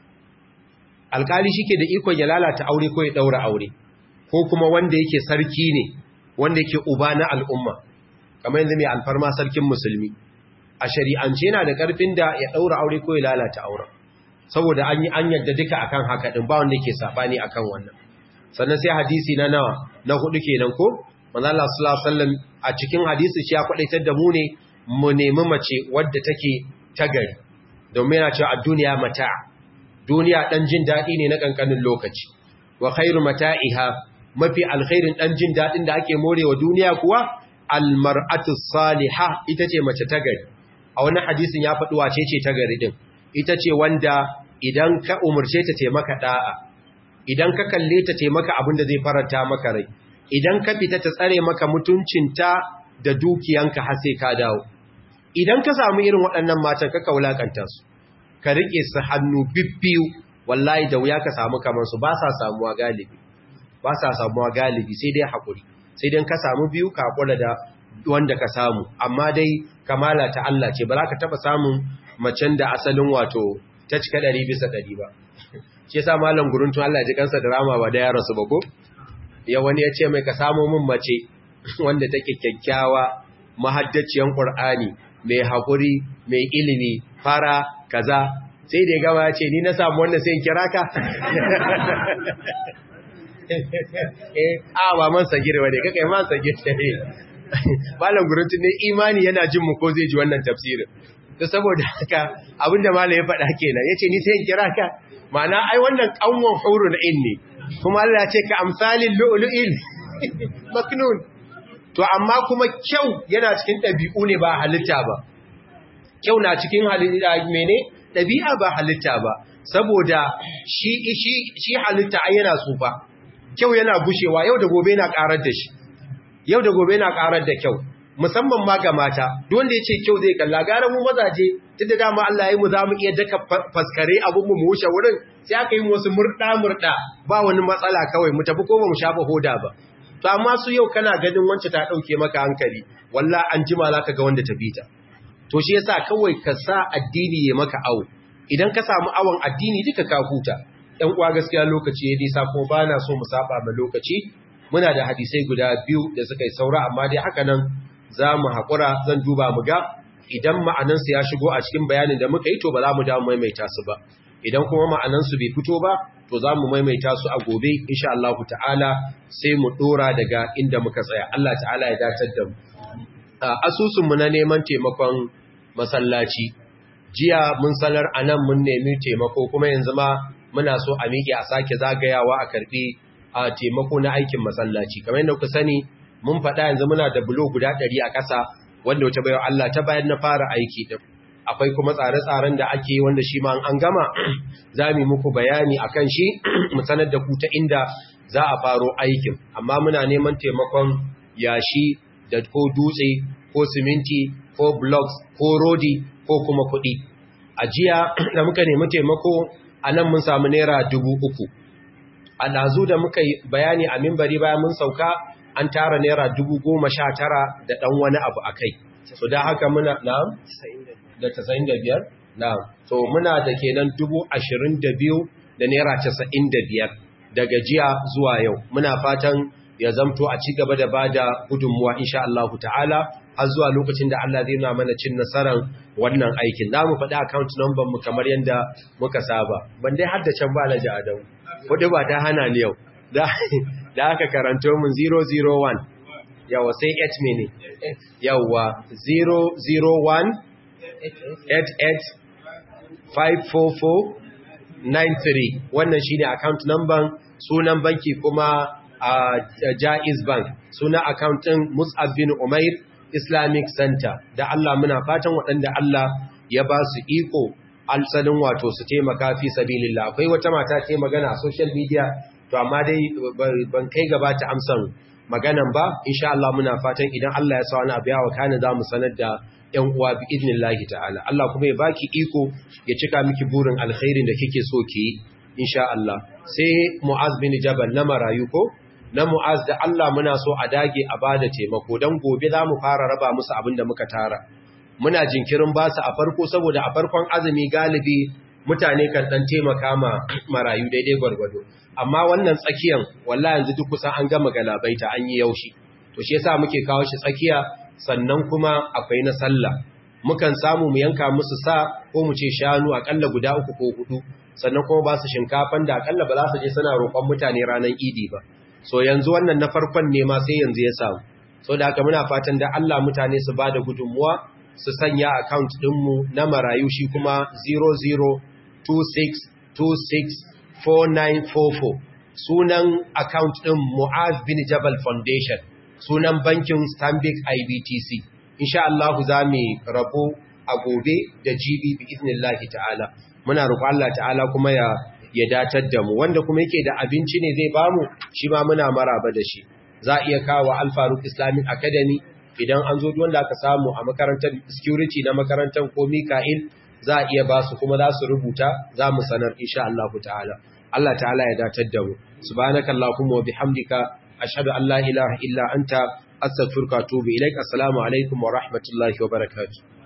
alƙali shike da ikon ya lalata aure ko ya daura aure ko kuma wanda yake sarki ne wanda yake uba na al'umma kamar yanzu mai alfarma sarkin musulmi a shari'ance yana da ƙarfin da ya daura aure ko ya lalata auren saboda an yi an yadda duka akan haka din ba wanda yake sabani akan wannan sannan sai hadisi na nawa na hudu kenan ko manzo Allah sallallahu alaihi wasallam a cikin hadisi shi ya kwadaitar da mu ne mu nemi mace wadda take ta gari domin yana cewa ad-dunya mata duniya dan jin dadi ne na kankanin lokaci wa khairu mata'iha mafi alkhairin dan jin dadin da ake morewa duniya kuwa al-mar'atu salihah ita ce mace ta gari a wani hadisin ya faɗi wace ce ta gari din ita ce wanda idan ka umarce ta taimaka da'a idan ka kalle ta taimaka abin da zai faranta maka rai idan ka fita ta tsare maka mutuncinta da dukiyanka har sai ka dawo idan ka samu irin waɗannan matan ka kaulakanta su ka rike su hannu bibbiyu wallahi da wuya ka samu kamar su ba sa samuwa galibi ba sa samuwa galibi sai dai hakuri sai dai ka samu biyu ka hakura da wanda ka samu amma dai kamala ta Allah ce ba za ka taba samun macen da asalin wato ta cika ɗari bisa ɗari ba shi yasa malam guruntun Allah ji kansa da rama ba da ya rasu ba ko ya wani ya ce mai ka samo min mace wanda take kyakkyawa mahaddaciyan Qur'ani mai hakuri mai ilimi fara kaza sai da ya gama ya ce ni na samu wannan sai in kira ka eh a ba man sagir bane kake man sagir ne malam guruntun ne imani yana jin mu ko zai ji wannan tafsirin to saboda haka abinda malam ya faɗa kenan yace ni sai in kira ka ma'ana ai wannan kanwan hurun in ne kuma Allah ya ce ka amsalin lu'lu'il maknun to amma kuma kyau yana cikin ɗabi'u ne ba halitta ba kyau na cikin halitta mene ɗabi'a ba halitta ba saboda shi shi shi halitta ai yana tsufa kyau yana gushewa yau da gobe yana karar da shi yau da gobe yana karar da kyau musamman ma ga mata duk wanda yace kyau zai kalla gara mu mazaje tunda dama Allah ya yi mu zamu iya daka faskare abun mu mu wuce wurin sai aka yi wasu murda murda ba wani matsala kawai mu tafi ko ba mu shafa hoda ba to amma su yau kana ganin wance ta dauke maka hankali wallahi an jima zaka ga wanda ta bita to shi yasa kawai ka sa addini ya maka awo idan ka samu awon addini duka ka huta ɗan uwa gaskiya lokaci ya nisa kuma bana so mu saba ma lokaci muna da hadisai guda biyu da suka yi saura amma dai haka nan za mu haƙura zan duba mu ga idan ma'anansu ya shigo a cikin bayanin da muka yi to ba za mu damu maimaita su ba idan kuma ma'anansu bai fito ba to za mu maimaita su a gobe insha Allah ta'ala sai mu dora daga inda muka tsaya Allah ta'ala ya datar da mu asusun mu na neman taimakon masallaci jiya mun sanar anan mun nemi taimako kuma yanzu ma muna so a miƙe a sake zagayawa a karbi a taimako na aikin masallaci kamar yadda kuka sani mun faɗa yanzu muna da bulo guda ɗari a ƙasa wanda wata bayan Allah ta bayan na fara aiki ɗin akwai kuma tsare-tsaren da ake wanda shi ma an gama za mu muku bayani a kan shi mu sanar da ku ta inda za a faro aikin amma muna neman taimakon yashi da ko dutse ko siminti ko blocks ko rodi ko kuma kuɗi a jiya da muka nemi taimako a nan mun samu naira dubu uku a ɗazu da muka yi bayani a mimbari bayan mun sauka an tara naira dubu goma sha tara da ɗan wani abu a kai so da haka muna na da tasa'in da biyar na so muna da kenan dubu ashirin da biyu da naira casa'in da biyar daga jiya zuwa yau muna fatan ya zamto a ci gaba da ba da gudunmuwa insha Allah ta'ala har zuwa lokacin da Allah zai na mana cin nasarar wannan aikin za mu faɗi account number mu kamar yadda muka saba ban dai har da can ba na ji adamu wadda ba ta hana ni yau da aka karanto mun 001 yawa sai 8 mene yawa 001 88 wannan shine account number sunan banki kuma a Jaiz Bank sunan account din Mus'ab bin Umair Islamic Center da Allah muna fatan waɗanda Allah ya ba su iko alsalin wato su taimaka fi sabilillah akwai wata mata ta magana a social media to amma dai ban kai gaba ta amsan maganan ba insha Allah muna fatan idan Allah ya sa wani abu ya wakana zamu sanar da ‘yan uwa bi idnillahi ta'ala, Allah kuma ya baki iko ya cika miki burin alkhairin da kike so ki yi, insha Allah. Sai Mu'az bin Jabal na marayu ko? Na Mu'az da Allah muna so a dage a ba da taimako don gobe za mu fara raba musu abin da muka tara. Muna jinkirin ba su a farko saboda a farkon azumi galibi mutane kan ɗan taimaka ma marayu daidai gwargwado. Amma wannan tsakiyan, wallahi yanzu duk kusan an gama galabaita an yi yaushi. To shi yasa muke kawo shi tsakiya sannan kuma akwai na sallah mukan samu mu yanka musu sa ko mu ce shanu akalla guda uku ko hudu sannan kuma ba su shinkafan da akalla ba za su je suna roƙon mutane ranar idi ba so yanzu wannan na farkon ne ma sai yanzu ya samu so da haka muna fatan da Allah mutane su bada gudunmuwa su sanya account ɗinmu na marayu shi kuma 0026264944 sunan account ɗin Mu'az bin Jabal Foundation sunan bankin Stanbic IBTC. Insha Allah za mu rabo a gobe da GB bi iznillahi ta'ala. Muna roƙo Allah ta'ala kuma ya ya datar da mu wanda kuma yake da abinci ne zai bamu shi ma muna maraba da shi. Za a iya kawo Al Faruq Islamic Academy idan an zo wanda aka samu a makarantar security na makarantar ko Mika'il za a iya ba su kuma za su rubuta za mu sanar insha Allah ta'ala. Allah ta'ala ya datar da mu. Subhanakallahumma wa bihamdika ashhadu an la ilaha illa anta astaghfiruka wa atubu ilaik assalamu alaikum wa rahmatullahi wa barakatuh